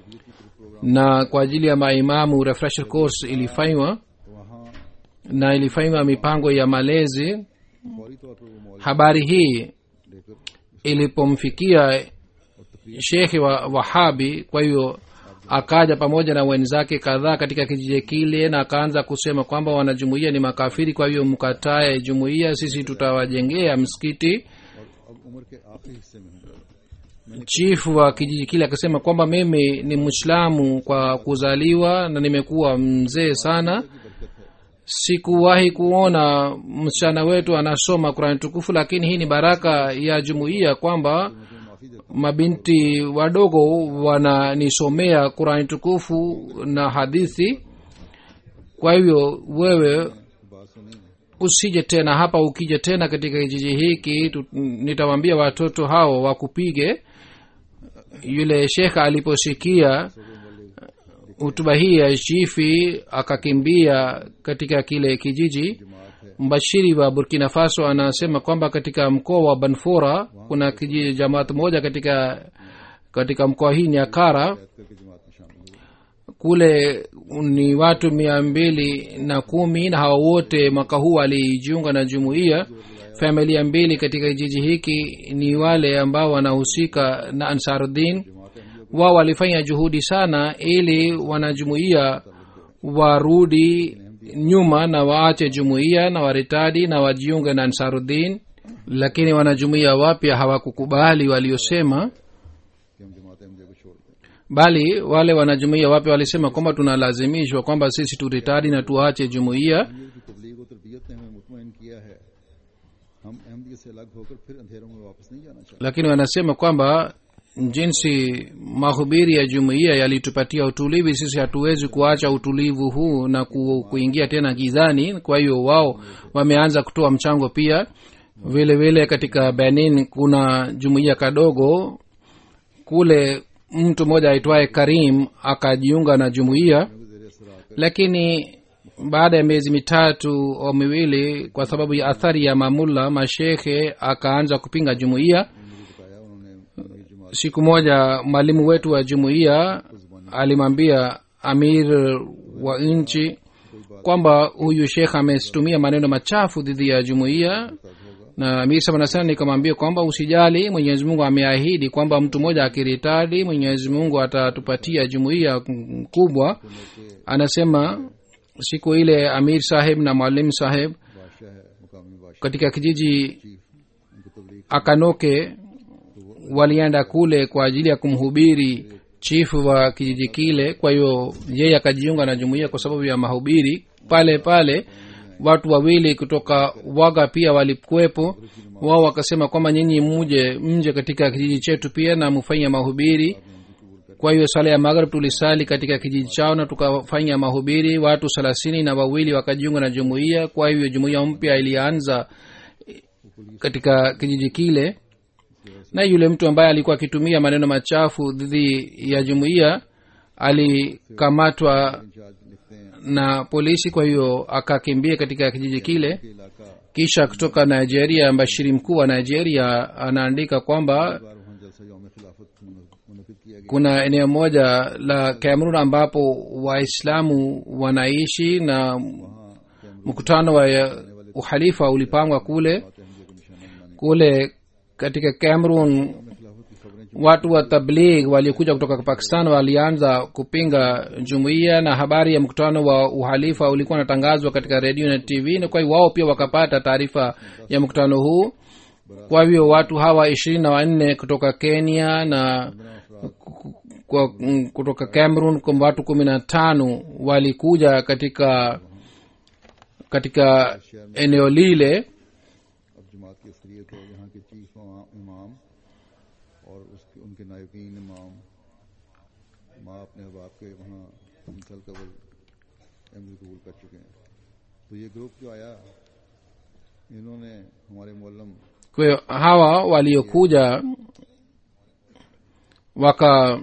Speaker 3: na kwa ajili ya maimamu refresher course ilifanywa
Speaker 2: वहाँ
Speaker 3: na ilifanywa mipango ya malezi
Speaker 2: फौरी तौर पर वो मौलवी
Speaker 3: habari hii
Speaker 2: लेकर
Speaker 3: ilipomfikia shekhe wa wahabi kwa hiyo akaja pamoja na wenzake kadhaa katika kijiji kile na akaanza kusema kwamba wanajumuia ni makafiri kwa hiyo mkatae jumuia sisi tutawajengea msikiti
Speaker 2: और अब उम्र के आखिरी हिस्से में हूँ
Speaker 3: chifu wa kijiji kile akasema kwamba mimi ni mwislamu kwa kuzaliwa na nimekuwa mzee sana sikuwahi kuona msichana wetu anasoma kurani tukufu lakini hii ni baraka ya jumuiya kwamba
Speaker 2: माफी देता
Speaker 3: mabinti wadogo wananisomea kurani tukufu na hadithi kwa hivyo wewe
Speaker 2: हूँ बात सुनी
Speaker 3: usije tena hapa ukija tena katika kijiji hiki tu- nitawambia watoto hao wakupige yule shekha aliposikia hutuba hii ya chifi akakimbia katika kile kijiji mbashiri wa burkina faso anasema kwamba katika mkoa wa banfora kuna kijiji jamaat moja katika katika mkoa hii ni akara
Speaker 2: करके जमात में शामिल हुए
Speaker 3: kule ni watu mia mbili na kumi na hawa wote mwaka huu walijiunga na jumuiya familia mbili katika kijiji hiki ni wale ambao wanahusika na ansarudin wao walifanya juhudi sana ili wanajumuiya warudi nyuma na waache jumuiya na waritadi na wajiunge na ansarudin lakini wanajumuiya wapya hawakukubali waliosema
Speaker 2: कि हम जमात अहमदिया को छोड़ दें
Speaker 3: bali wale wanajumuiya wapya walisema kwamba tunalazimishwa kwamba sisi turitadi na tuache jumuiya
Speaker 2: ये की तबलीग और तरबियत ने हमें मुतमिन किया है हम अहमदियत से अलग होकर फिर अंधेरों में वापस नहीं जाना चाहते
Speaker 3: lakini wanasema kwamba jinsi mahubiri ya jumuiya yalitupatia utulivu sisi hatuwezi kuacha utulivu huu na ku, kuingia tena gizani kwa hiyo wao wameanza kutoa mchango pia vile vile katika benin kuna jumuiya kadogo kule mtu mmoja aitwaye karim akajiunga na jumuiya
Speaker 2: जेर असर आकर
Speaker 3: lakini baada ya miezi mitatu au miwili kwa sababu ya athari ya mamulla mashekhe akaanza kupinga jumuiya
Speaker 2: मुझे बताया उन्होंने मेरी जमात
Speaker 3: siku moja mwalimu wetu wa jumuiya alimwambia amir wa nchi kwamba huyu shekh ametumia maneno machafu dhidi ya jumuiya na amir sabanasana nikamwambia kwamba usijali mwenyezi mungu ameahidi kwamba mtu mmoja akiritadi mwenyezi mungu atatupatia jumuiya kubwa anasema siku ile amir saheb na mwalimu saheb
Speaker 2: बादशाह है मुकामी बादशाह
Speaker 3: katika kijiji
Speaker 2: chief उनको तबलीग
Speaker 3: akanoke walienda kule kwa ajili ya kumhubiri chifu wa kijiji kile kwa hiyo yeye akajiunga na jumuiya kwa sababu ya mahubiri pale pale watu wawili kutoka waga pia walikuwepo wao wakasema kwamba nyinyi muje mje katika kijiji chetu pia na mufanye mahubiri kwa hiyo sala ya maghrib tulisali katika kijiji chao na tukafanya mahubiri watu thelathini na wawili wakajiunga na jumuiya kwa hivyo jumuiya mpya ilianza katika kijiji kile na yule mtu ambaye alikuwa akitumia maneno machafu dhidi ya jumuiya alikamatwa
Speaker 2: in charge लिखते हैं
Speaker 3: na polisi kwa hiyo akakimbia katika kijiji kile
Speaker 2: कि इलाका
Speaker 3: kisha kutoka nigeria mbashiri mkuu wa nigeria anaandika kwamba
Speaker 2: बार वहाँ जलसा यौम खिलाफत मुनद किया गया
Speaker 3: kuna eneo moja la cameroon ambapo waislamu wanaishi na
Speaker 2: वहाँ कैमरे
Speaker 3: mkutano wa uhalifa ulipangwa kule
Speaker 2: Ahmadiyya को निशाना बनाने
Speaker 3: kule katika cameroon
Speaker 2: में खिलाफत की खबरें
Speaker 3: watu wa tabligh waliokuja kutoka pakistan walianza kupinga jumuiya na habari ya mkutano wa uhalifa ulikuwa unatangazwa katika redio na tv na kwa hiyo wao pia wakapata taarifa ya mkutano huu kwa hivyo watu hawa ishirini na wanne kutoka kenya na kwa, mm, kutoka cameroon kwa watu kumi na tano walikuja katika katika eneo lile
Speaker 2: अब जमात की असलियत है यहाँ के चीफ इमाम और उसके उनके नायकीन इमाम माँ अपने अहबाब के वहाँ मुसल कबल अहमद कबूल कर चुके हैं तो ये ग्रुप जो आया इन्होंने हमारे Mollem
Speaker 3: kwa hiyo hawa waliokuja waka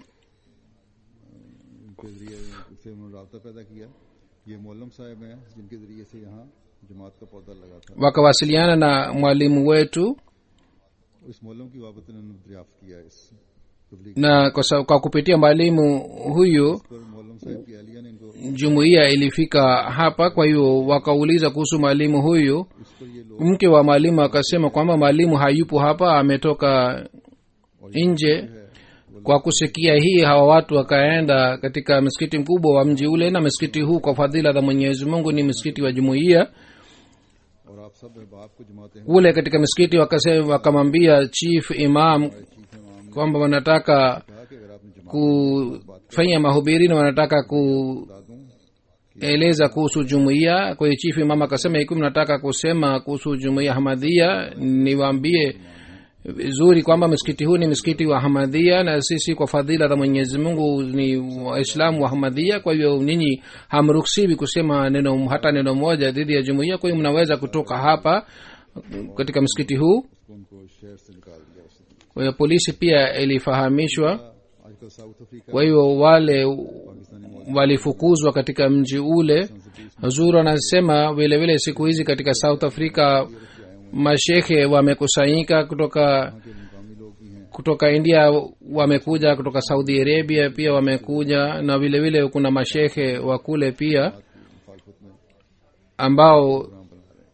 Speaker 2: के जरिए से उन्होंने रबता पैदा किया ये मोलम साहब हैं जिनके जरिए से यहाँ जमात का पौधा लगा था
Speaker 3: wakawasiliana na mwalimu wetu
Speaker 2: इस मोलम की वाबत इन्होंने दरियाफ्त किया इस तबलीग
Speaker 3: na kwa, sa- kwa kupitia mwalimu huyu
Speaker 2: पर मोलम साहब की अहलिया ने इनको
Speaker 3: jumuiya ilifika hapa kwa hiyo wakauliza kuhusu mwalimu huyu
Speaker 2: इस पर ये लोग
Speaker 3: mke wa mwalimu akasema kwamba mwalimu hayupo hapa ametoka nje kwa kusikia hii hawa watu wakaenda katika msikiti mkubwa wa mji ule na msikiti huu kwa fadhila za mwenyezi mungu ni msikiti wa jumuiya
Speaker 2: और आप सब अहबाब को जमाते हैं
Speaker 3: kule katika msikiti wakasema wakamwambia chief imam
Speaker 2: chief इमाम ने
Speaker 3: kwamba wanataka
Speaker 2: कहा कि अगर आपने जमात
Speaker 3: kufanya mahubiri na wanataka
Speaker 2: बता दूं
Speaker 3: kueleza kuhusu jumuiya kwa hiyo chief imam akasema ikiwa mnataka kusema kuhusu jumuiya hamadhia niwaambie vizuri kwamba msikiti huu ni msikiti wa hamadhia na sisi kwa fadhila za mwenyezi mungu ni waislamu wa hamadhia kwa hivyo ninyi hamruhusiwi kusema neno hata neno moja dhidi ya jumuiya kwa hiyo mnaweza kutoka hapa katika msikiti huu
Speaker 2: उसको उनको शहर से निकाल दिया उसने
Speaker 3: kwa hiyo polisi pia ilifahamishwa
Speaker 2: आजकल South Africa
Speaker 3: kwa hiyo wale
Speaker 2: Pakistani मौत
Speaker 3: walifukuzwa katika mji ule huzuru anasema vile vile siku hizi katika south africa mashekhe wamekusanyika kutoka
Speaker 2: के मुकामी लोग भी हैं
Speaker 3: kutoka india wamekuja kutoka saudi arabia pia wamekuja na vile vile kuna mashekhe wa kule pia
Speaker 2: मुखालफत में
Speaker 3: ambao
Speaker 2: programme बना रहे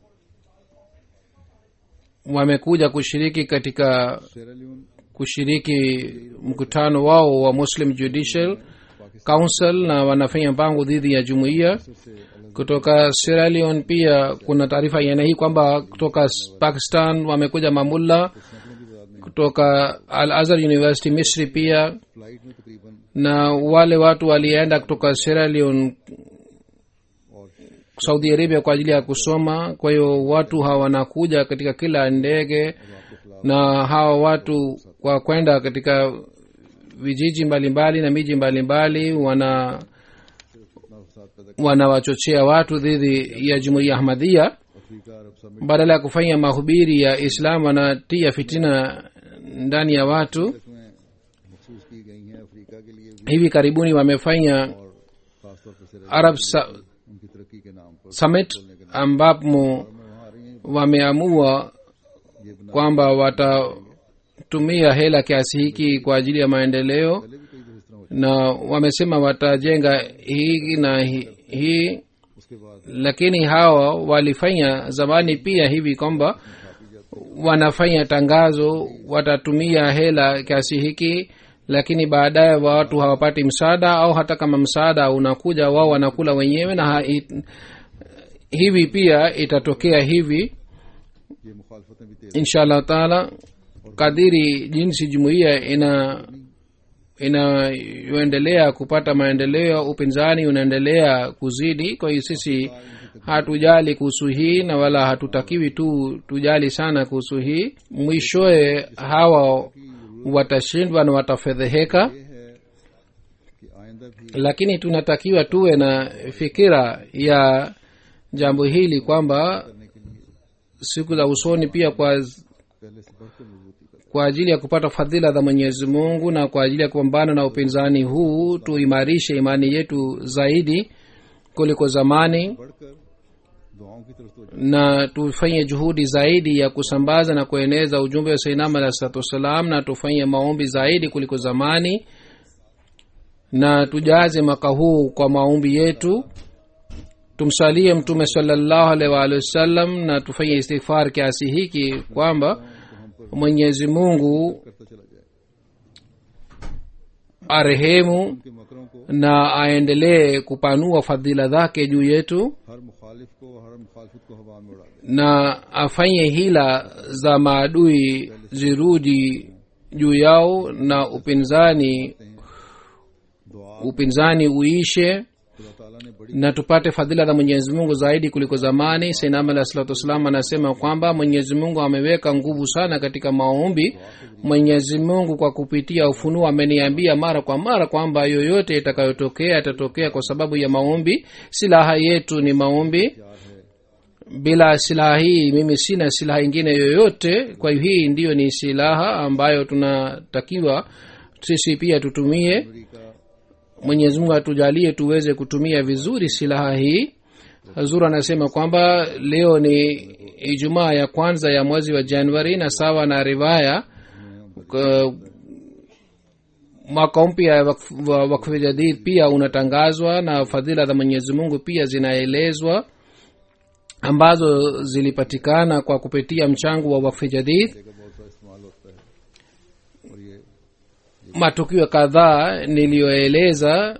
Speaker 3: wamekuja kushiriki katika
Speaker 2: हैं सेरालियन
Speaker 3: kushiriki mkutano wao wa muslim judicial council na wanafanya mpango dhidi ya jumuiya
Speaker 2: से अलग
Speaker 3: kutoka Sierra Leone pia kuna taarifa ya aina hii kwamba kutoka s- pakistan wamekuja mamulla
Speaker 2: सैकड़ों की तादाद में
Speaker 3: kutoka al azhar university misri pia
Speaker 2: flight में तकरीबन
Speaker 3: na wale watu walienda kutoka Sierra Leone
Speaker 2: और
Speaker 3: saudi arabia kwa ajili ya kusoma kwa hiyo watu hawa wanakuja katika kila ndege na hawa watu kwa kwenda katika vijiji mbalimbali na miji mbalimbali wana
Speaker 2: इतना फसाद पैदा
Speaker 3: wanawachochea watu dhidi ya jumuiya ahmadhia
Speaker 2: Africa Arab summit
Speaker 3: badala ya kufanya mahubiri ya islam wanatia fitina ndani ya watu
Speaker 2: इसमें मखसूस की गई हैं अफ्रीका के लिए भी
Speaker 3: hivi karibuni wamefanya
Speaker 2: और खासतौर पर सेरा
Speaker 3: arab Sa-
Speaker 2: उनकी तरक्की के नाम पर
Speaker 3: summit ambapo
Speaker 2: मैं वहाँ आ रही हैं
Speaker 3: wameamua
Speaker 2: ये बना
Speaker 3: kwamba watatumia hela kiasi hiki kwa ajili ya maendeleo
Speaker 2: पहले भी कई दफे इस तरह हो
Speaker 3: na wamesema watajenga hii na hi- hii
Speaker 2: उसके बाद
Speaker 3: lakini hawa walifanya zamani pia hivi kwamba wanafanya tangazo watatumia hela kiasi hiki lakini baadaye watu hawapati msaada au hata kama msaada unakuja wao wanakula wenyewe na ha, it, hivi pia itatokea hivi
Speaker 2: ये मुखालफतें भी तेज
Speaker 3: insha allah taala kadiri jinsi jumuiya ina inayoendelea kupata maendeleo upinzani unaendelea kuzidi kwa hiyo sisi hatujali kuhusu hii na wala hatutakiwi tu tujali sana kuhusu hii mwishowe hawa watashindwa na watafedheheka
Speaker 2: ये है कि आइंदा भी
Speaker 3: lakini tunatakiwa tuwe na fikira ya jambo hili kwamba
Speaker 2: करने के लिए
Speaker 3: siku za usoni pia kwa
Speaker 2: पहले से बढ़कर मजबूती कर
Speaker 3: kwa ajili ya kupata fadhila za mwenyezi mungu na kwa ajili ya kupambana na upinzani huu tuimarishe imani yetu zaidi kuliko zamani
Speaker 2: बढ़कर दुआओं की तरफ तो
Speaker 3: na tufanye juhudi zaidi ya kusambaza na kueneza ujumbe wa sainam alah salatu wassalam na tufanye maombi zaidi kuliko zamani na tujaze mwaka huu kwa maombi yetu tumsalie mtume salallahu alaihi waalihi wasallam na tufanye istighfar kiasi hiki kwamba mwenyezi mungu
Speaker 2: करता चला जाए
Speaker 3: arehemu
Speaker 2: उनके मकरों को
Speaker 3: na aendelee kupanua fadhila zake juu yetu
Speaker 2: हर मुखालिफ को हर मुखालफत को हवा में उड़ा दे
Speaker 3: na afanye hila za maadui zirudi juu yao na upinzani
Speaker 2: दुआ
Speaker 3: upinzani uishe
Speaker 2: खुदा ताला ने बड़ी
Speaker 3: na tupate fadhila za mwenyezi mungu zaidi kuliko zamani sainam alah salatu wassalam anasema kwamba mwenyezi mungu ameweka nguvu sana katika maombi mwenyezi mungu kwa kupitia ufunuo ameniambia mara kwa mara kwamba yoyote itakayotokea itatokea kwa sababu ya maombi silaha yetu ni maombi bila silaha hii mimi sina silaha ingine yoyote kwa hiyo hii ndiyo ni silaha ambayo tunatakiwa sisi pia tutumie
Speaker 2: अमरीका
Speaker 3: mwenyezi mungu atujalie tuweze kutumia vizuri silaha hii hazur anasema kwamba leo ni ijumaa ya kwanza ya mwezi wa januari na sawa na riwaya k- mwaka mpya ya wakf- wa wakfu jadid pia unatangazwa na fadhila za mwenyezi mungu pia zinaelezwa ambazo zilipatikana kwa kupitia mchango wa wakfu jadid
Speaker 2: का बहुत सा इस्तेमाल होता है और ये
Speaker 3: matukio kadhaa niliyoeleza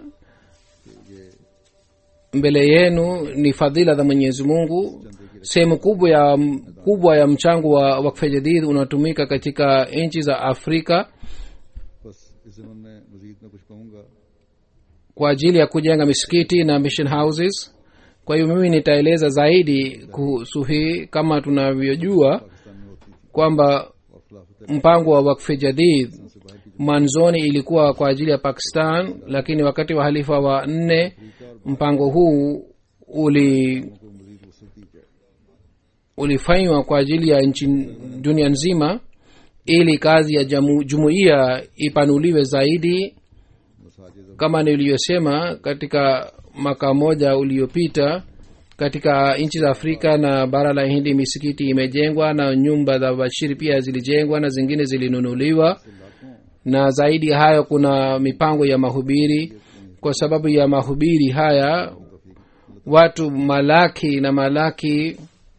Speaker 3: mbele yenu ni fadhila za mwenyezi mungu sehemu kubwa ya kubwa ya mchango wa wakfe jadid unatumika katika nchi za afrika
Speaker 2: बस इस जमन में मजीद में कुछ कहूँगा
Speaker 3: kwa ajili ya kujenga misikiti na mission houses kwa hiyo mimi nitaeleza zaidi kuhusu hii kama tunavyojua
Speaker 2: Pakistan में होती थी
Speaker 3: kwamba
Speaker 2: और खिलाफत
Speaker 3: mpango wa wakfe jadid
Speaker 2: से बाहर की
Speaker 3: mwanzoni ilikuwa kwa ajili ya pakistan lakini wakati wa halifa wa nne mpango huu uli
Speaker 2: को मजीद वसत दी जाए
Speaker 3: ulifanywa kwa ajili ya nchi dunia nzima ili kazi ya jamu, jumuiya ipanuliwe zaidi
Speaker 2: मसाजिद
Speaker 3: kama niliyosema katika mwaka moja uliopita katika nchi za afrika na bara la hindi misikiti imejengwa na nyumba za bashiri pia zilijengwa na zingine zilinunuliwa na zaidi ya hayo kuna mipango ya mahubiri kwa sababu ya mahubiri haya watu malaki na malaki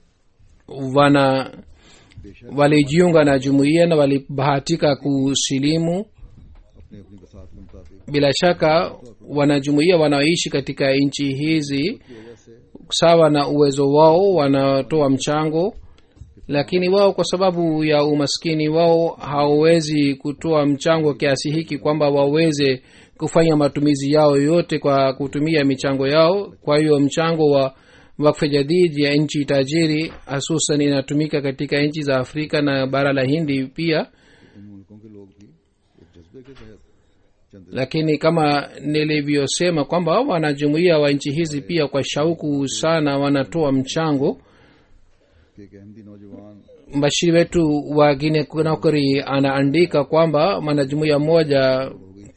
Speaker 3: wana walijiunga na jumuiya na walibahatika kusilimu
Speaker 2: अपने अपनी बसात के मुताबिक
Speaker 3: bila shaka wanajumuiya wanaoishi katika nchi hizi
Speaker 2: की वजह से
Speaker 3: sawa na uwezo wao wanatoa mchango lakini wao kwa sababu ya umaskini wao hawawezi kutoa mchango kiasi hiki kwamba waweze kufanya matumizi yao yote kwa kutumia michango yao kwa hiyo mchango wa wakfe jadid ya nchi tajiri hasusan inatumika katika nchi za afrika na bara la hindi pia
Speaker 2: इन मुल्कों के लोग भी एक जज्बे के तहत चंद
Speaker 3: lakini kama nilivyosema kwamba wanajumuia wa nchi hizi pia kwa shauku sana wanatoa mchango
Speaker 2: के एक अहमदी नौजवान
Speaker 3: mbashiri wetu wa gine konakri anaandika kwamba mwanajumuia mmoja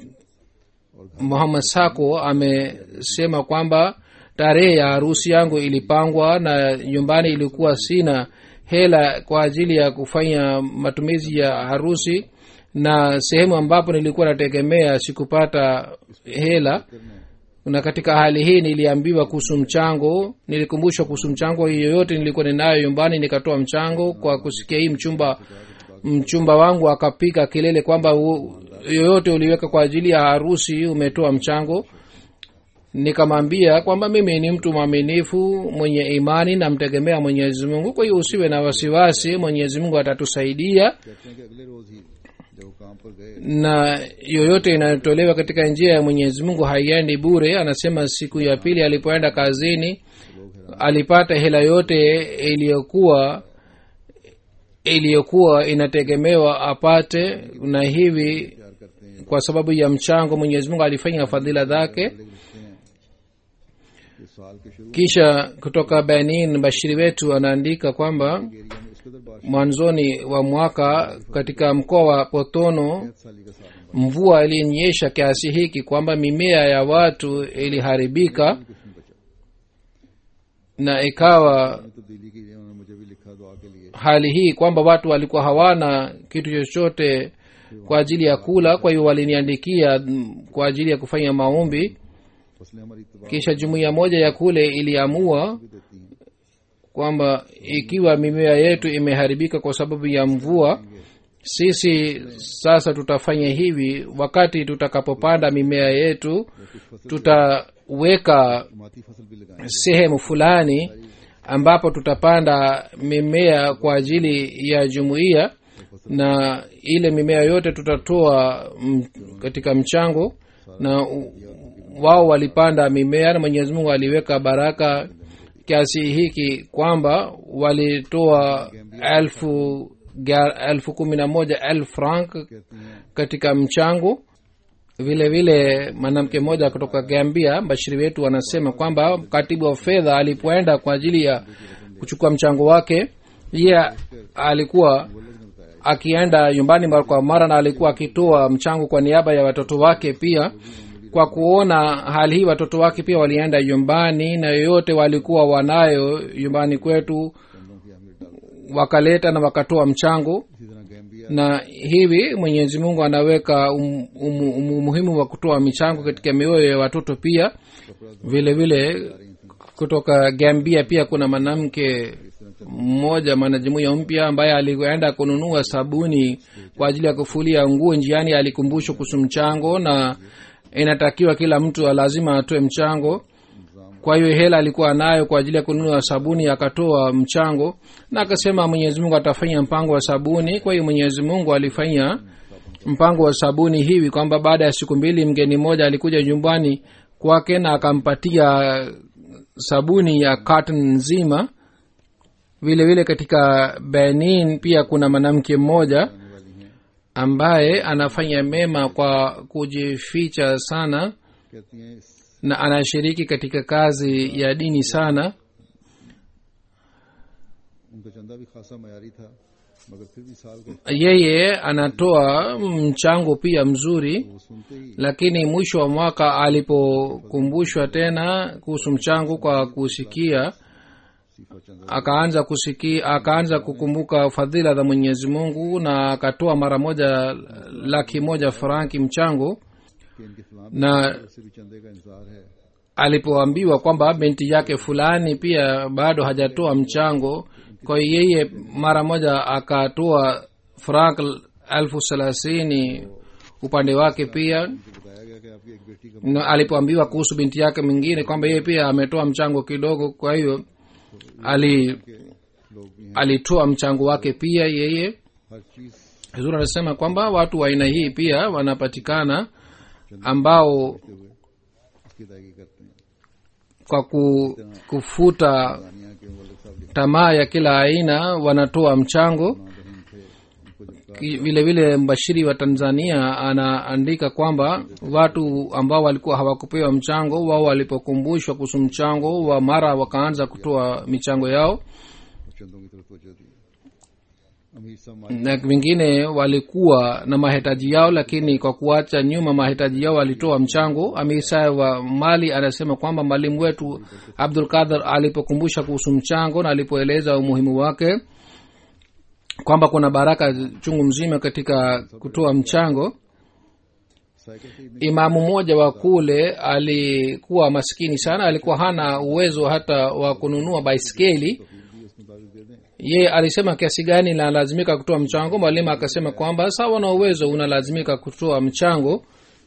Speaker 3: muhammad sako amesema kwamba tarehe ya harusi yangu ilipangwa na nyumbani ilikuwa sina hela kwa ajili ya kufanya matumizi ya harusi na sehemu ambapo nilikuwa nategemea sikupata hela na katika hali hii niliambiwa kuhusu mchango nilikumbushwa kuhusu mchango yoyote nilikuwa ninayo nyumbani nikatoa mchango kwa kusikia hii mchumba mchumba wangu akapiga kelele kwamba u- yoyote uliweka kwa ajili ya harusi umetoa mchango nikamwambia kwamba mimi ni mtu mwaminifu mwenye imani namtegemea mwenyezi mungu kwa hiyo usiwe na wasiwasi mwenyezi mungu atatusaidia
Speaker 2: कहते हैं कि अगले रोज ही जब वो काम पर गए
Speaker 3: na yoyote inayotolewa katika njia ya mwenyezi mungu haiendi bure anasema siku ya pili alipoenda kazini alipata hela yote iliyokuwa iliyokuwa inategemewa apate na hivi
Speaker 2: प्यार करते हैं
Speaker 3: kwa sababu ya mchango mwenyezi mungu alifanya fadhila zake
Speaker 2: लिखते हैं कि साल के शुरू
Speaker 3: kisha kutoka benin bashiri wetu anaandika kwamba
Speaker 2: area में इस कदर बारिश
Speaker 3: mwanzoni wa mwaka katika mkoa wa potono
Speaker 2: साली का साल
Speaker 3: mvua ilinyesha kiasi hiki kwamba mimea ya watu iliharibika
Speaker 2: कुछ नहीं बचा
Speaker 3: na ikawa
Speaker 2: तो दिल्ली की उन्होंने मुझे भी लिखा दुआ के लिए
Speaker 3: hali hii kwamba watu walikuwa hawana kitu chochote kwa ajili ya kula kwa hiyo waliniandikia mm, kwa ajili ya kufanya maombi
Speaker 2: फसलें हमारी तबाह
Speaker 3: kisha jumuiya moja ya kule iliamua
Speaker 2: भी देती हैं
Speaker 3: kwamba ikiwa mimea yetu imeharibika kwa sababu ya mvua sisi sasa tutafanya hivi wakati tutakapopanda mimea yetu tutaweka
Speaker 2: माती फसल भी लगाएंगे
Speaker 3: sehemu fulani ambapo tutapanda mimea kwa ajili ya jumuiya na ile mimea yote tutatoa m, katika mchango na u- wao walipanda mimea na mwenyezi mungu aliweka baraka kiasi hiki kwamba walitoa elfu ga- elfu kumi na moja elfu frank
Speaker 2: कहती हैं
Speaker 3: katika mchango vile vile mwanamke mmoja kutoka gambia mbashiri wetu anasema kwamba katibu wa fedha alipoenda kwa ajili ya kuchukua mchango wake yeye alikuwa akienda nyumbani mara kwa mara na alikuwa akitoa mchango kwa niaba ya watoto wake pia kwa kuona hali hii watoto wake pia walienda nyumbani na yoyote walikuwa wanayo nyumbani kwetu wakaleta na wakatoa mchango
Speaker 2: इसी तरह Gambia
Speaker 3: na hivi mwenyezi mungu anaweka um, um, um, umuhimu wa kutoa michango katika mioyo ya watoto pia vile vile kutoka gambia pia kuna mwanamke mmoja mwanajumuiya mpya ambaye alienda kununua sabuni kwa ajili ya kufulia nguo njiani alikumbushwa kuhusu mchango na inatakiwa kila mtu lazima atoe mchango kwa hiyo hela alikuwa nayo kwa ajili ya kununua sabuni akatoa mchango na akasema mwenyezi mungu atafanya mpango wa sabuni kwa hiyo mwenyezi mungu alifanya mpango wa sabuni hivi kwamba baada ya siku mbili mgeni mmoja alikuja nyumbani kwake na akampatia sabuni ya carton nzima vile vile katika benin pia kuna mwanamke mmoja ambaye anafanya mema kwa kujificha sana
Speaker 2: कहती हैं इस
Speaker 3: na anashiriki katika kazi ya dini sana
Speaker 2: उनका चंदा भी खासा मयारी था मगर फिर भी साल का
Speaker 3: yeye anatoa mchango pia mzuri
Speaker 2: वो सुनते ही
Speaker 3: lakini mwisho wa mwaka alipokumbushwa tena kuhusu mchango kwa kusikia
Speaker 2: सीफा चंदा
Speaker 3: akaanza kusikia akaanza kukumbuka fadhila za mwenyezi mungu na akatoa mara moja laki moja franki mchango
Speaker 2: कि इनके फलाम
Speaker 3: na
Speaker 2: से भी चंदे का इंतजार है
Speaker 3: alipoambiwa kwamba binti yake fulani pia bado hajatoa mchango kwa hiyo yeye mara moja akatoa frank elfu thelathini upande wake pia
Speaker 2: मुझे बताया गया कि आपकी एक बेटी का
Speaker 3: na alipoambiwa kuhusu binti yake mwingine kwamba yeye pia ametoa mchango kidogo kwa hiyo ali
Speaker 2: लोग भी हैं
Speaker 3: alitoa mchango wake pia yeye
Speaker 2: हर चीज
Speaker 3: huzuri anasema kwamba watu wa aina hii pia wanapatikana ambao
Speaker 2: हुए इसकी अदायगी करते हैं
Speaker 3: kwa ku, kufuta
Speaker 2: दानिया के मुल्क साहब लिखना
Speaker 3: tamaa ya kila aina wanatoa mchango
Speaker 2: बहन थे उनको जब
Speaker 3: Ki- vile vile mbashiri wa tanzania anaandika kwamba watu ambao walikuwa hawakupewa mchango wao walipokumbushwa kuhusu mchango wa mara wakaanza kutoa michango yao
Speaker 2: चंदों की तरफ तवज्जो दी अमीर साहब
Speaker 3: na wengine walikuwa na mahitaji yao lakini kwa kuacha nyuma mahitaji yao walitoa mchango amisa wa mali anasema kwamba mwalimu wetu abdul kadhar alipokumbusha kuhusu mchango na alipoeleza umuhimu wake kwamba kuna baraka chungu mzima katika kutoa mchango
Speaker 2: cycle से
Speaker 3: imamu mmoja wa kule alikuwa maskini sana alikuwa hana uwezo hata wa kununua baiskeli
Speaker 2: भी उस मुताबिक दे दें
Speaker 3: ye alisema kiasi gani nalazimika kutoa mchango mwalimu akasema kwamba sawa na uwezo unalazimika kutoa mchango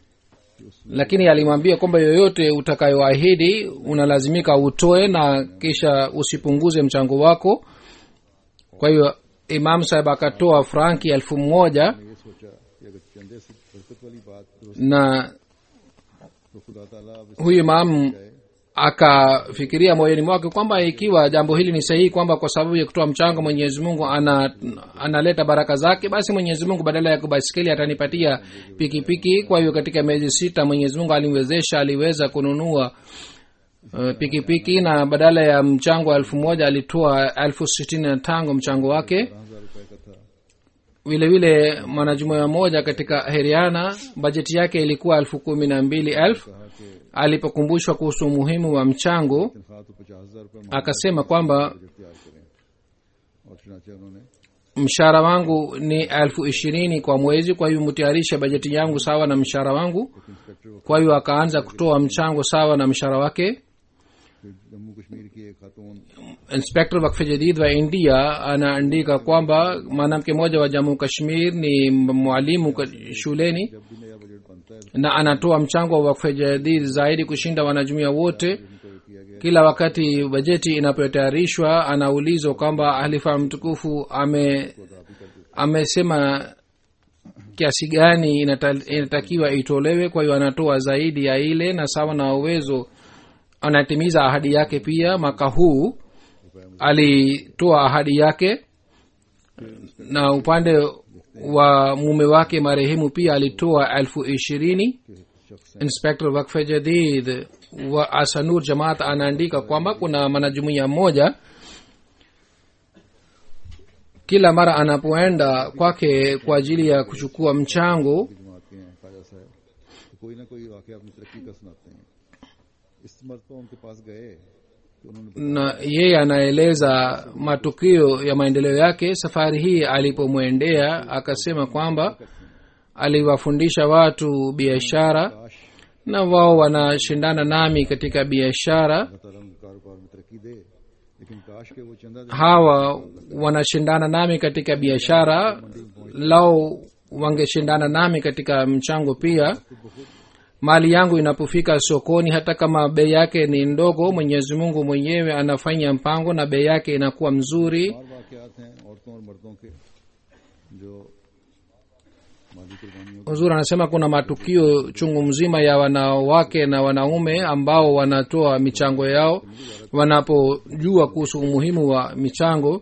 Speaker 3: lakini alimwambia kwamba yoyote utakayoahidi unalazimika utoe na kisha usipunguze mchango wako kwa hiyo imam sahib akatoa franki elfu moja
Speaker 2: ये सोचा कि चंदे से बरकत वाली बात दुरुस्त
Speaker 3: na
Speaker 2: तो खुदा ताला अब इस
Speaker 3: huyu imamu akafikiria moyoni mwake kwamba ikiwa jambo hili ni sahihi kwamba kwa sababu ya kutoa mchango mwenyezi mungu ana, analeta baraka zake basi mwenyezi mungu badala ya kubaiskeli atanipatia pikipiki kwa hiyo katika miezi sita mwenyezi mungu alimwezesha aliweza kununua uh, pikipiki na badala ya mchango wa elfu moja alitoa elfu sitini na tango mchango wake
Speaker 2: हजार रुपए का था
Speaker 3: vile vile mwanajumuia moja katika heriana bajeti yake ilikuwa elfu kumi na mbili elfu
Speaker 2: कहा कि
Speaker 3: alipokumbushwa kuhusu umuhimu wa mchango
Speaker 2: तनख्वाह तो पचास हजार रुपए मांग
Speaker 3: akasema kwamba
Speaker 2: बजट तैयार करें और चुनाचे उन्होंने
Speaker 3: mshahara wangu ni elfu ishirini kwa mwezi kwa hiyo mtayarishe bajeti yangu sawa na mshahara wangu
Speaker 2: inspector को
Speaker 3: kwa hiyo akaanza kutoa mchango sawa na mshahara wake
Speaker 2: फिर जम्मू कश्मीर की एक खातून
Speaker 3: inspector wakfe jadid wa india anaandika kwamba mwanamke mmoja wa jammu kashmir ni mwalimu ka- shuleni
Speaker 2: जब भी नया बजट बनता है
Speaker 3: na anatoa mchango wa wakfe jadid zaidi kushinda wanajumuia wote
Speaker 2: उनको ये किया गया
Speaker 3: kila wakati bajeti inapotayarishwa anaulizwa kwamba halifa mtukufu ame amesema kiasi gani inata- inatakiwa itolewe kwa hiyo anatoa zaidi ya ile na sawa na uwezo anatimiza ahadi yake pia mwaka huu alitoa ahadi yake na upande wa mume wake marehemu pia alitoa elfu ishirini inspector wakfe jadid wa asanur jamaat anaandika kwamba kuna mwanajumuia mmoja kila mara anapoenda kwake kwa ajili ya kuchukua mchango
Speaker 2: जमात के हैं ख्वाजा साहब तो कोई ना कोई वाकई अपनी तरक्की का सुनाते हैं इस मरतबा उनके पास गए तो उन्होंने
Speaker 3: na yeye anaeleza matukio ya maendeleo yake safari hii alipomwendea akasema kwamba aliwafundisha watu biashara
Speaker 2: काश
Speaker 3: na wao wanashindana nami katika biashara
Speaker 2: अल्लाह ताला उनके कारोबार में तरक्की दे लेकिन काश के वो चंदा देने
Speaker 3: hawa wanashindana nami katika biashara lao wangeshindana nami katika mchango pia mali yangu inapofika sokoni hata kama bei yake ni ndogo mwenyezi mungu mwenyewe anafanya mpango na bei yake inakuwa mzuri
Speaker 2: और वाकयात हैं औरतों और मर्दों के जो माली कुर्बानियों
Speaker 3: huzuri anasema kuna matukio chungu mzima ya wanawake na wanaume ambao wanatoa michango yao wanapojua kuhusu umuhimu wa michango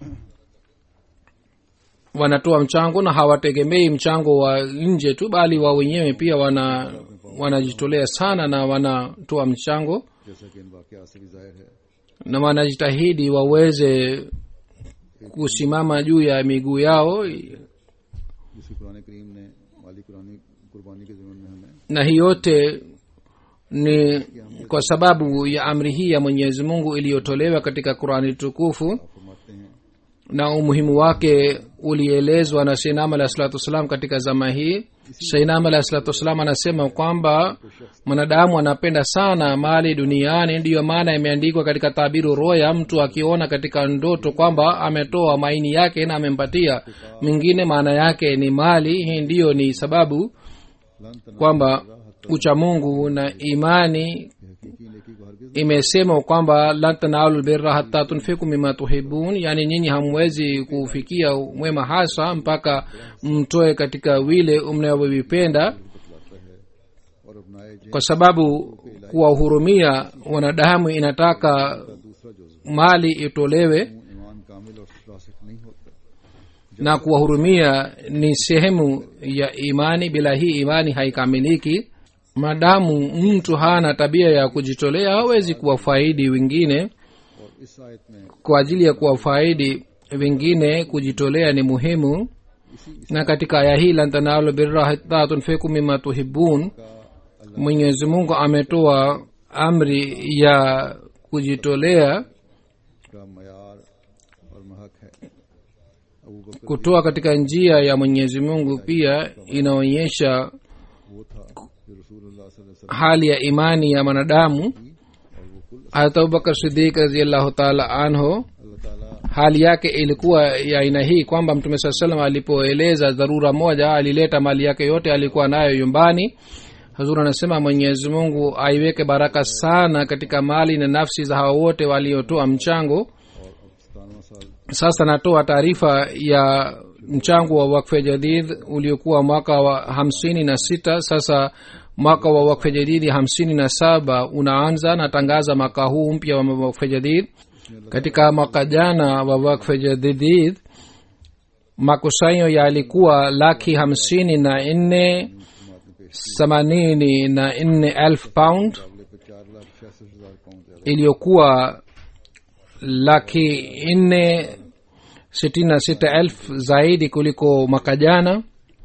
Speaker 3: wanatoa mchango na hawategemei mchango wa nje tu bali wa wenyewe pia wana wanajitolea sana na wanatoa mchango
Speaker 2: जैसा कि इन वाकयात से भी जाहिर है
Speaker 3: na wanajitahidi waweze kusimama juu ya miguu yao
Speaker 2: जिसकी कुरान करीम ने माली कुरानी कुर्बानी के जमीन में हमें
Speaker 3: na hii yote ni kwa sababu ya amri hii ya mwenyezi mungu iliyotolewa katika qurani tukufu
Speaker 2: फरमाते हैं
Speaker 3: na umuhimu wake ulielezwa na seinam alahi salatu wassalam katika zama hii seinam alahi salatu wassalam anasema kwamba mwanadamu anapenda sana mali duniani ndiyo maana imeandikwa katika tabiru roya mtu akiona katika ndoto kwamba ametoa maini yake na amempatia mwingine maana yake ni mali hii ndiyo ni sababu
Speaker 2: लन तना
Speaker 3: kwamba uchamungu na imani
Speaker 2: हकीकी नेकी को हरगिज
Speaker 3: imesema kwamba lan tanalu lbirra hata tunfiku mima tuhibun yaani nyinyi hamwezi kufikia mwema hasa mpaka mtoe katika vile mnavyovipenda
Speaker 2: और अपनाए जिन
Speaker 3: kwa sababu kuwahurumia wanadamu inataka
Speaker 2: दूसरा जुज
Speaker 3: mali itolewe
Speaker 2: ईमान कामिल और रासिक नहीं होता
Speaker 3: na kuwahurumia ni sehemu ya imani bila hii imani haikamiliki madamu mtu hana tabia ya kujitolea hawezi kuwafaidi wengine
Speaker 2: और इस आयत में
Speaker 3: kwa ajili ya kuwafaidi wengine kujitolea ni muhimu na katika aya hii lan tanalu birra hatta tunfiku mima tuhibun mwenyezi mungu ametoa amri ya kujitolea
Speaker 2: का मैार और महक है अबू बकर
Speaker 3: kutoa katika njia ya mwenyezi mungu pia inaonyesha
Speaker 2: वो था जो रसूलुल्लाह सल्लल्लाहु अलैहि वसल्लम
Speaker 3: hali ya imani ya mwanadamu
Speaker 2: और वो कुल
Speaker 3: hata abubakar sidik raziallahu taala anhu
Speaker 2: अल्लाह ताला
Speaker 3: hali yake ilikuwa ya aina hii kwamba mtume saa salam alipoeleza dharura moja alileta mali yake yote alikuwa nayo nyumbani hazur anasema mwenyezi mungu aiweke baraka sana katika mali na nafsi za hawa wote waliotoa mchango
Speaker 2: और अब सतानवा साल
Speaker 3: sasa natoa taarifa ya mchango wa wakfe jadid uliokuwa mwaka wa hamsini na sita sasa mwaka wa wakfe jadidi hamsini na saba unaanza natangaza mwaka huu mpya wa wakfe jadid katika mwaka jana wa wakfe jadid makusanyo yalikuwa laki hamsini na nne themanini na nne elfu pound
Speaker 2: मुकाबले पे चार लाख छियासठ हजार पाउंड ज्यादा
Speaker 3: iliyokuwa laki nne sitini na sita elfu zaidi kuliko mwaka jana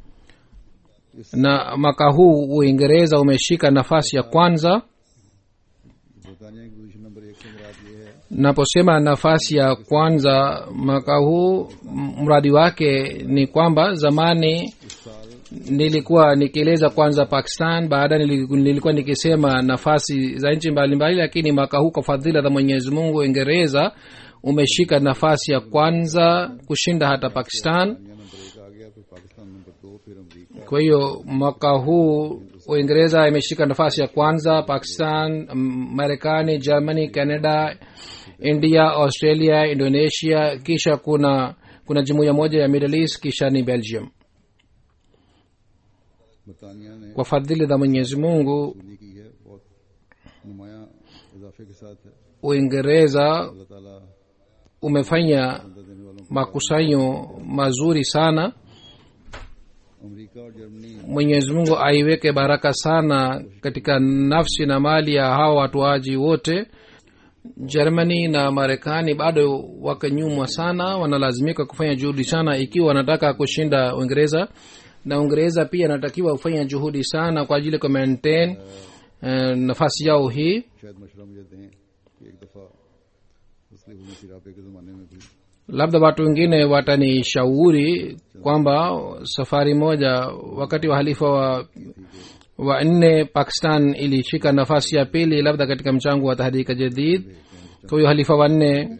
Speaker 3: na mwaka huu uingereza umeshika nafasi ya kwanza
Speaker 2: बरतानिया की position number एक से मुराद ये है
Speaker 3: naposema nafasi ya kwanza mwaka huu m- mradi wake ni kwamba zamani nilikuwa nikieleza kwanza pakistan baada nili- nilikuwa nikisema nafasi za nchi mbalimbali lakini mwaka huu kwa fadhila za mwenyezi mungu uingereza umeshika nafasi ya kwanza kushinda hata pakistan
Speaker 2: दुनिया number एक आ गया फिर पाकिस्तान नंबर दो फिर अमरीका
Speaker 3: kwa hiyo mwaka huu uingereza imeshika nafasi ya kwanza pakistan m- marekani germany canada india australia indonesia kisha kuna kuna jumuiya moja ya middle east kisha ni belgium
Speaker 2: बरतानिया ने
Speaker 3: kwa fadhili za mwenyezi mungu
Speaker 2: वसूली की है बहुत नुमाया इजाफे के साथ है
Speaker 3: uingereza
Speaker 2: अल्लाह ताला
Speaker 3: umefanya
Speaker 2: बंदा देने वालों को
Speaker 3: makusanyo mazuri sana
Speaker 2: अमरीका और Germany
Speaker 3: mwenyezi mungu aiweke baraka sana katika nafsi na mali ya hawa watuaji wote germany na marekani bado wako nyuma sana wanalazimika kufanya juhudi sana ikiwa wanataka kushinda uingereza na uingereza pia anatakiwa kufanya juhudi sana kwa ajili ya kumaintain eh, nafasi yao hii
Speaker 2: शायद मशवरा मुझे दें कि एक दफ़ा मुस्लिम हुई सिरापे के ज़माने में भी
Speaker 3: labda watu wengine watanishauri kwamba safari moja wakati wa halifa wa wa nne pakistan ilishika nafasi ya pili labda katika mchango wa tahdika jadid kwa hiyo halifa wa nne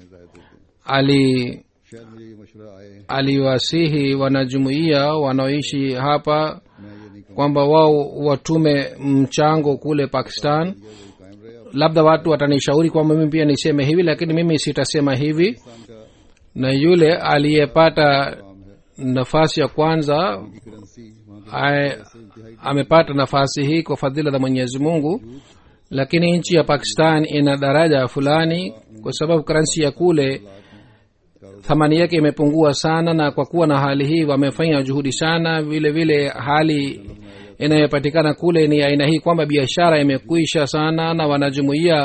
Speaker 3: ali
Speaker 2: शायद मुझे ये मशवरा आए
Speaker 3: aliwasihi wanajumuiya wanaoishi hapa
Speaker 2: मैं ये नहीं
Speaker 3: kwamba wao watume mchango kule pakistan
Speaker 2: कहूँगा वही कायम रहे और
Speaker 3: labda watu watanishauri kwamba mimi pia niseme hivi lakini mimi sitasema hivi
Speaker 2: Pakistan का
Speaker 3: na yule aliyepata
Speaker 2: काम है
Speaker 3: nafasi ya kwanza
Speaker 2: की करेंसी वहाँ की
Speaker 3: ae- amepata nafasi hii kwa fadhila za mwenyezi mungu lakini nchi ya pakistan ina daraja fulani kwa sababu karansi ya kule thamani yake imepungua sana na kwa kuwa na hali hii wamefanya juhudi sana vile vile hali inayopatikana kule ni aina hii kwamba biashara imekwisha sana na wanajumuia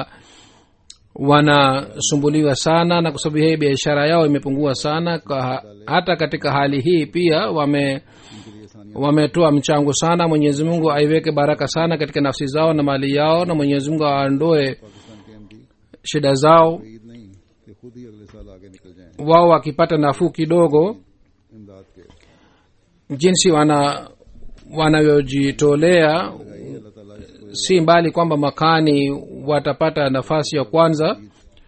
Speaker 3: wanasumbuliwa sana na kwa sababu hii biashara yao imepungua sana kwa, hata katika hali hii pia wame wametoa mchango sana mwenyezi mungu aiweke baraka sana katika nafsi zao na mali yao na mwenyezi mungu aondoe
Speaker 2: Pakistan के MD
Speaker 3: shida zao
Speaker 2: Eid नहीं कि खुद ही अगले साल आगे निकल जाएं
Speaker 3: wao wakipata nafuu kidogo
Speaker 2: इमदाद के
Speaker 3: jinsi wana wanavyojitolea
Speaker 2: अल्लाह ताला इसको
Speaker 3: si mbali kwamba makani watapata nafasi ya kwanza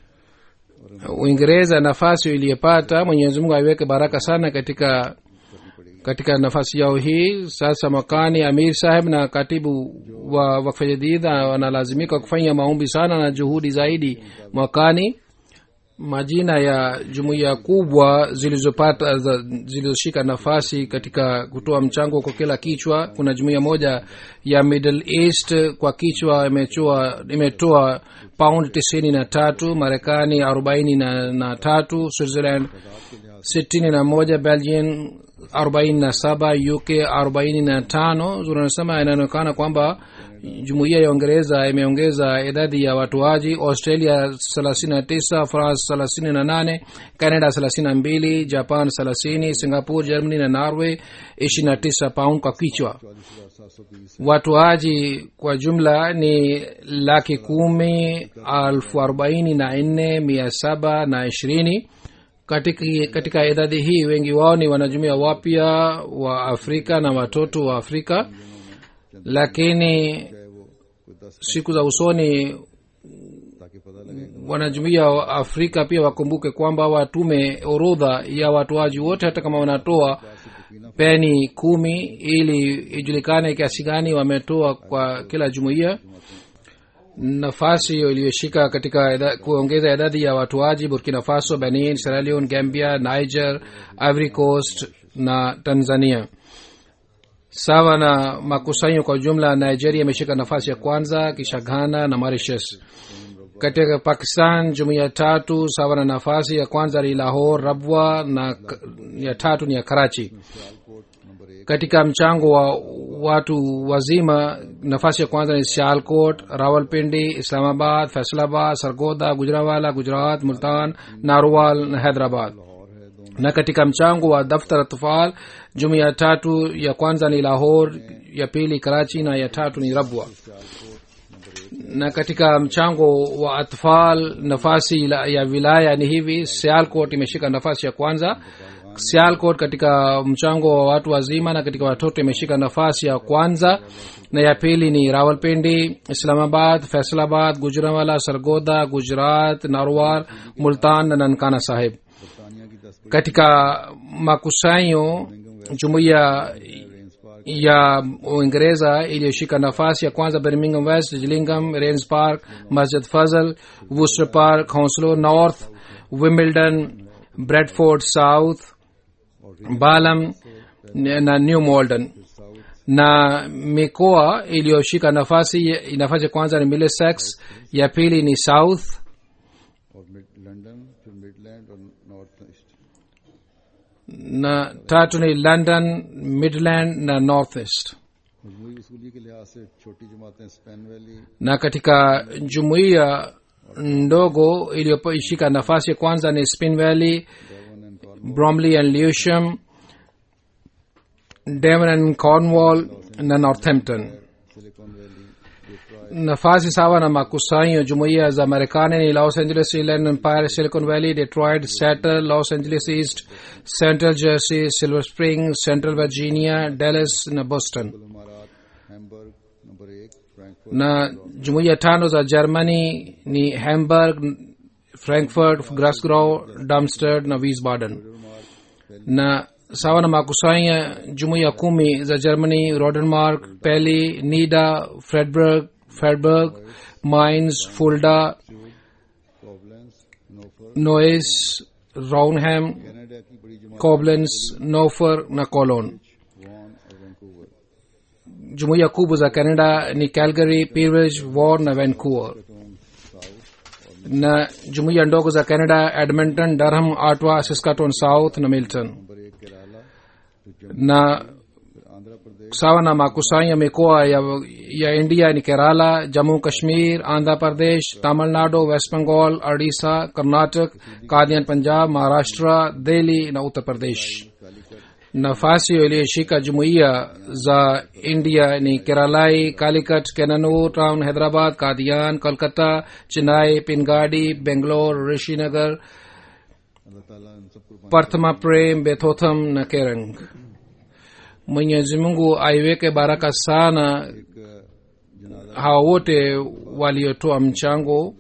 Speaker 3: uingereza nafasi iliyopata mwenyezi mungu aiweke baraka sana katika katika nafasi yao hii sasa makani amir saheb na katibu wa wakfa jadid wanalazimika kufanya maombi sana na juhudi zaidi mwakani majina ya jumuiya kubwa zilizopata za- zilizoshika nafasi katika kutoa mchango kwa kila kichwa kuna jumuiya moja ya middle east kwa kichwa imetoa imetoa pound tisini na tatu marekani arobaini na, na tatu switzerland sitini na moja belgian arobaini na saba uk arobaini na tano zinasema inaonekana kwamba jumuiya ya uingereza imeongeza idadi ya watoaji australia thelathini na tisa france thelathini na nane canada thelathini na mbili japan thelathini singapore germany na norway ishirini na tisa pound kwa kichwa watoaji kwa jumla ni laki kumi alfu arobaini na nne mia saba na ishirini katika, katika idadi hii wengi wao ni wanajumuia wapya wa afrika na watoto wa afrika lakini siku za usoni
Speaker 2: ताकि पता लगे
Speaker 3: wanajumuia wa afrika pia wakumbuke kwamba watume orodha ya watoaji wote hata kama wanatoa peni kumi ili ijulikane kiasi gani wametoa kwa kila jumuiya nafasi hiyo iliyoshika katika idha- kuongeza idadi ya watoaji burkina faso benin sierra leone gambia niger ivory coast na tanzania sawa na makusanyo kwa jumla nigeria imeshika nafasi ya kwanza kisha ghana na mauritius katika pakistan jumuiya tatu sawa na nafasi ya kwanza ni lahor rabwa na k- ya tatu ni ya karachi katika mchango wa watu wazima nafasi ya kwanza ni sialkot rawalpindi islamabad faisalabad sargoda gujrawala gujarat multan narwal na hyderabad na katika mchango wa daftar atfal jumuiya tatu ya kwanza ni lahor ya pili karachi na ya tatu ni rabwa na katika mchango wa atfal nafasi la- ya wilaya ni hivi sialkot imeshika nafasi ya kwanza sialkot katika mchango wa watu wazima na katika watoto imeshika nafasi ya kwanza na ya pili ni rawalpindi islamabad faisalabad gujranwala sargoda gujarat narwar multan na nankana sahib
Speaker 2: बरतानिया की दस
Speaker 3: katika makusanyo jumuiya ya uingereza iliyoshika nafasi ya kwanza birmingham west gillingham rains park masjid fazl worcester park hounslow north wimbledon bradford south balam na new malden na mikoa iliyoshika nafasi nafasi ya kwanza ni middlesex ya pili ni south
Speaker 2: और mid London फिर Midland और north east
Speaker 3: na tatu ni london midland na north east
Speaker 2: मजमूरी वसूली के लिहाज से छोटी जमातें Spen Valley
Speaker 3: na katika jumuiya ndogo iliyoishika nafasi ya kwanza ni spin valley
Speaker 2: Devon and Cornwall
Speaker 3: bromley and lewisham devon and cornwall na northampton
Speaker 2: Silicon Valley Detroit
Speaker 3: nafasi sawa na makusanyo jumuiya za marekani ni los angeles inland empire silicon valley detroit seattle los angeles east central jersey silver spring central virginia dallas na boston
Speaker 2: इमारात Hamburg number एक Frankfurt
Speaker 3: na jumuiya tano za germany ni hamburg frankfurt grasgow darmstadt na wiesbaden na sawa na makusanya jumuiya kumi za germany rodenmark peli nida fredberg fredberg mines fulda
Speaker 2: Koblenz Nofer
Speaker 3: noes raunham
Speaker 2: Canada की बड़ी जमात
Speaker 3: koblenz nofer na cologne
Speaker 2: Vaughan और Vancouver
Speaker 3: jumuiya kubwa za canada ni calgary peerage vaughan na vancouver na jumuiya ndogo za canada edmonton durham ottawa saskatoon south na milton
Speaker 2: number एक केरला फिर
Speaker 3: na
Speaker 2: आंध्र प्रदेश
Speaker 3: sawa na makusanyo ya mikoa ya, ya india ni kerala jammu kashmir andhra pradesh tamil nadu west bengal odisha karnatak kadian punjab maharashtra delhi na uttar pradesh nafasi iliyoshika jumuiya za india ni keralai calicut kenanur town hyderabad kadian kolkata chennai pingadi bengalore rishinagar
Speaker 2: अल्लाह ताला इन सबको
Speaker 3: parthma prem bethotham na kerang mwenyezi mungu aiweke baraka sana
Speaker 2: एक जनाजा
Speaker 3: hawa wote waliotoa mchango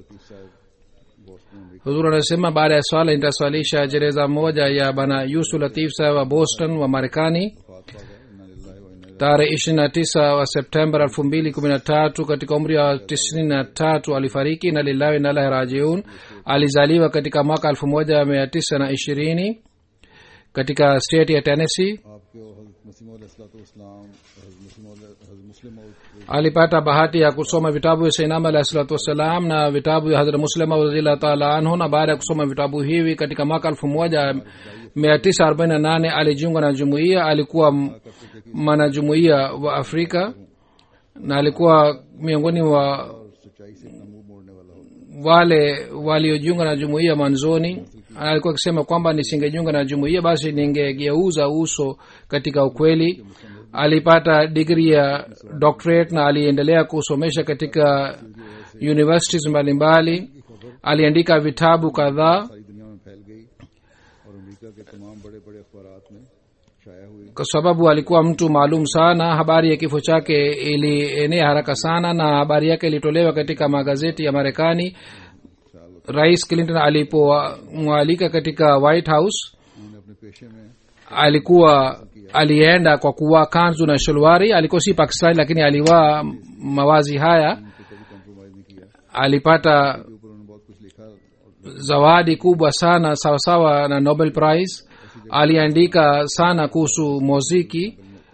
Speaker 3: huzur anasema baada ya swala nitaswalisha jereza moja ya bana yusu latif saheb wa boston wa marekani tarehe ishirini na tisa wa september elfu mbili kumi na tatu katika umri wa tisini na tatu alifariki na lillahi nalahi rajiun alizaliwa katika mwaka elfu moja mia tisa na ishirini katika state ya tennessee
Speaker 2: आपके हजरत मसीम इस्लाम हजरत मुस्लिम
Speaker 3: alipata bahati ya kusoma vitabu vya sainam alahi salatu wassalam na vitabu vya hadrat muslima radillah taala anhu na baada ya kusoma vitabu hivi katika mwaka elfu moja mia tisa arobaini na nane alijiunga na jumuiya alikuwa m- mwanajumuiya wa afrika na alikuwa miongoni wa
Speaker 2: सच्चाई से अपना मुंह मोड़ने वाला हो
Speaker 3: wale waliojiunga na jumuiya mwanzoni alikuwa akisema kwamba nisingejiunga na jumuiya basi ningegeuza uso katika ukweli alipata digri ya doctorate na aliendelea kusomesha katika universities mbalimbali aliandika vitabu kadhaa
Speaker 2: सारी दुनिया में फैल गई और अमेरिका के तमाम बड़े बड़े अखबार में छाया हुई
Speaker 3: kwa sababu alikuwa mtu maalum sana habari ya kifo chake ilienea haraka sana na habari yake ilitolewa katika magazeti ya marekani rais clinton alipomwalika katika white house
Speaker 2: उन्होंने अपने पेशे में
Speaker 3: alikuwa alienda kwa kuvaa kanzu na sholwari alikuwa si pakistani lakini alivaa mawazi haya
Speaker 2: कभी compromise नहीं किया
Speaker 3: alipata
Speaker 2: ऊपर उन्होंने बहुत कुछ लिखा और
Speaker 3: zawadi kubwa sana sawasawa na nobel prize
Speaker 2: ऐसी
Speaker 3: aliandika sana kuhusu muziki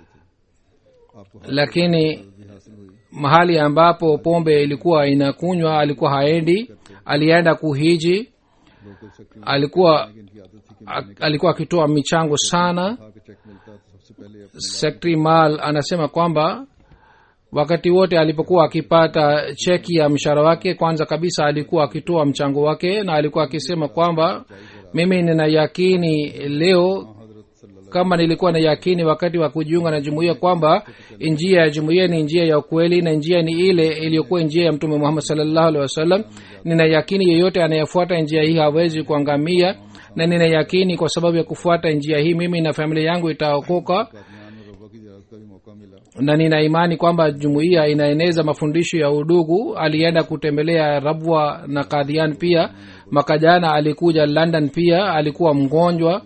Speaker 3: lakini mahali ambapo pombe ilikuwa inakunywa alikuwa haendi alienda kuhiji
Speaker 2: local secretary
Speaker 3: alikuwa
Speaker 2: इनकी आदत थी कि
Speaker 3: a- alikuwa akitoa michango sana
Speaker 2: खा के चेक मिलता तो सबसे पहले अपने
Speaker 3: sekretari mal anasema kwamba wakati wote alipokuwa akipata cheki ya mshahara wake kwanza kabisa alikuwa akitoa mchango wake na alikuwa akisema kwamba mimi nina yakini leo kama nilikuwa na yakini wakati wa kujiunga na jumuiya kwamba njia ya jumuiya ni njia ya ukweli na njia ni ile iliyokuwa njia ya mtume muhammad salllahu alehi wasallam nina yakini yeyote anayefuata njia hii hawezi kuangamia na nina yakini kwa sababu ya kufuata njia hii mimi na familia yangu itaokoka
Speaker 2: Kadian और रब्बा की जियारत का भी मौका मिला
Speaker 3: na nina imani kwamba jumuiya inaeneza mafundisho ya udugu alienda kutembelea rabwa na kadhian pia mwaka jana alikuja london pia alikuwa mgonjwa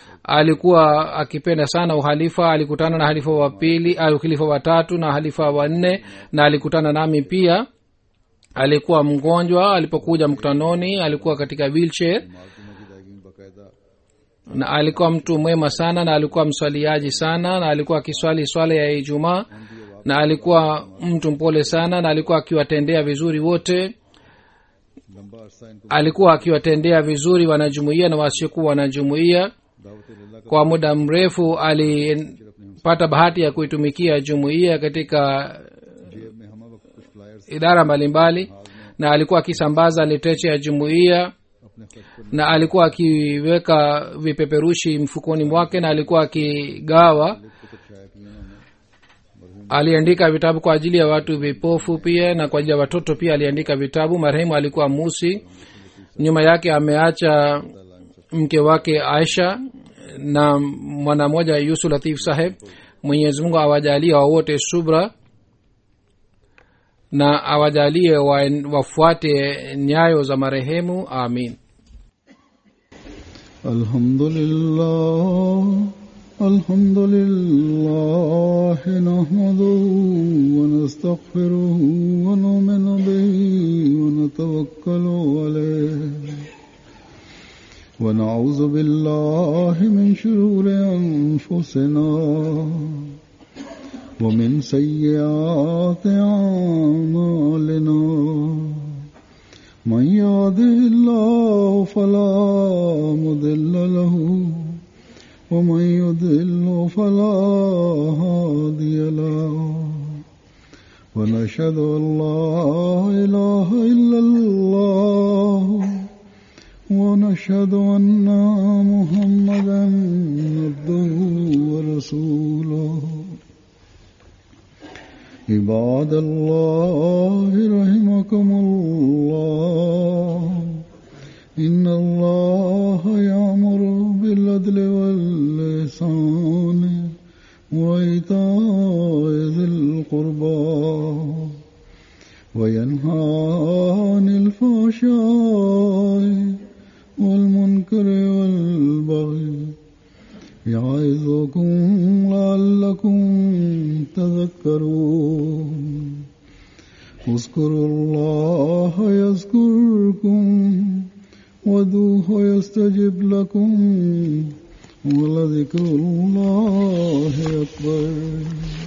Speaker 3: alikuwa akipenda sana uhalifa alikutana na halifa wa pili au khalifa watatu na halifa wa nne na alikutana nami pia alikuwa mgonjwa alipokuja mkutanoni alikuwa katika wheelchair
Speaker 2: मालकुमा की अदायगी में बाकायदा
Speaker 3: na alikuwa mtu mwema sana na alikuwa mswaliaji sana na alikuwa akiswali swala ya ijumaa na alikuwa mtu mpole sana na alikuwa akiwatendea vizuri wote
Speaker 2: लंबा अरसा इनको
Speaker 3: alikuwa akiwatendea vizuri wanajumuia na wasiokuwa wanajumuia
Speaker 2: दावत अल्लाह का
Speaker 3: kwa muda mrefu alipata bahati ya kuitumikia jumuiya katika
Speaker 2: जेब में हम वक्त कुछ flyers
Speaker 3: idara mbalimbali na alikuwa akisambaza litreche ya jumuiya
Speaker 2: अपने खर्च पर
Speaker 3: na alikuwa akiweka vipeperushi mfukoni mwake na alikuwa akigawa
Speaker 2: कुछ छाया किए उन्होंने
Speaker 3: aliandika vitabu kwa ajili ya watu vipofu pia na kwa ajili ya watoto pia aliandika vitabu marehemu alikuwa musi nyuma yake ameacha mke wake aisha na mwana mmoja yusu latif saheb mwenyezi mungu awajalie wawote subra na awajalie wa, wafuate nyayo za marehemu amin
Speaker 2: الحمد لله الحمد لله نحمده ونستغفره ونؤمن به ونتوكل عليه ونعوذ بالله من شرور أنفسنا ومن سيئات أعمالنا من يهده الله فلا مضل له ومن يضل فلا هادي له ونشهد ان لا اله الا الله ونشهد ان محمدا عبده ورسوله عباد الله رحمكم الله إن الله يأمر بالعدل واللسان وإيتاء ذي القربى وينهى عن الفحشاء والمنكر والبغي يعظكم لعلكم تذكرون اذكروا الله يذكركم ودوه يستجب لكم ولذكر الله أكبر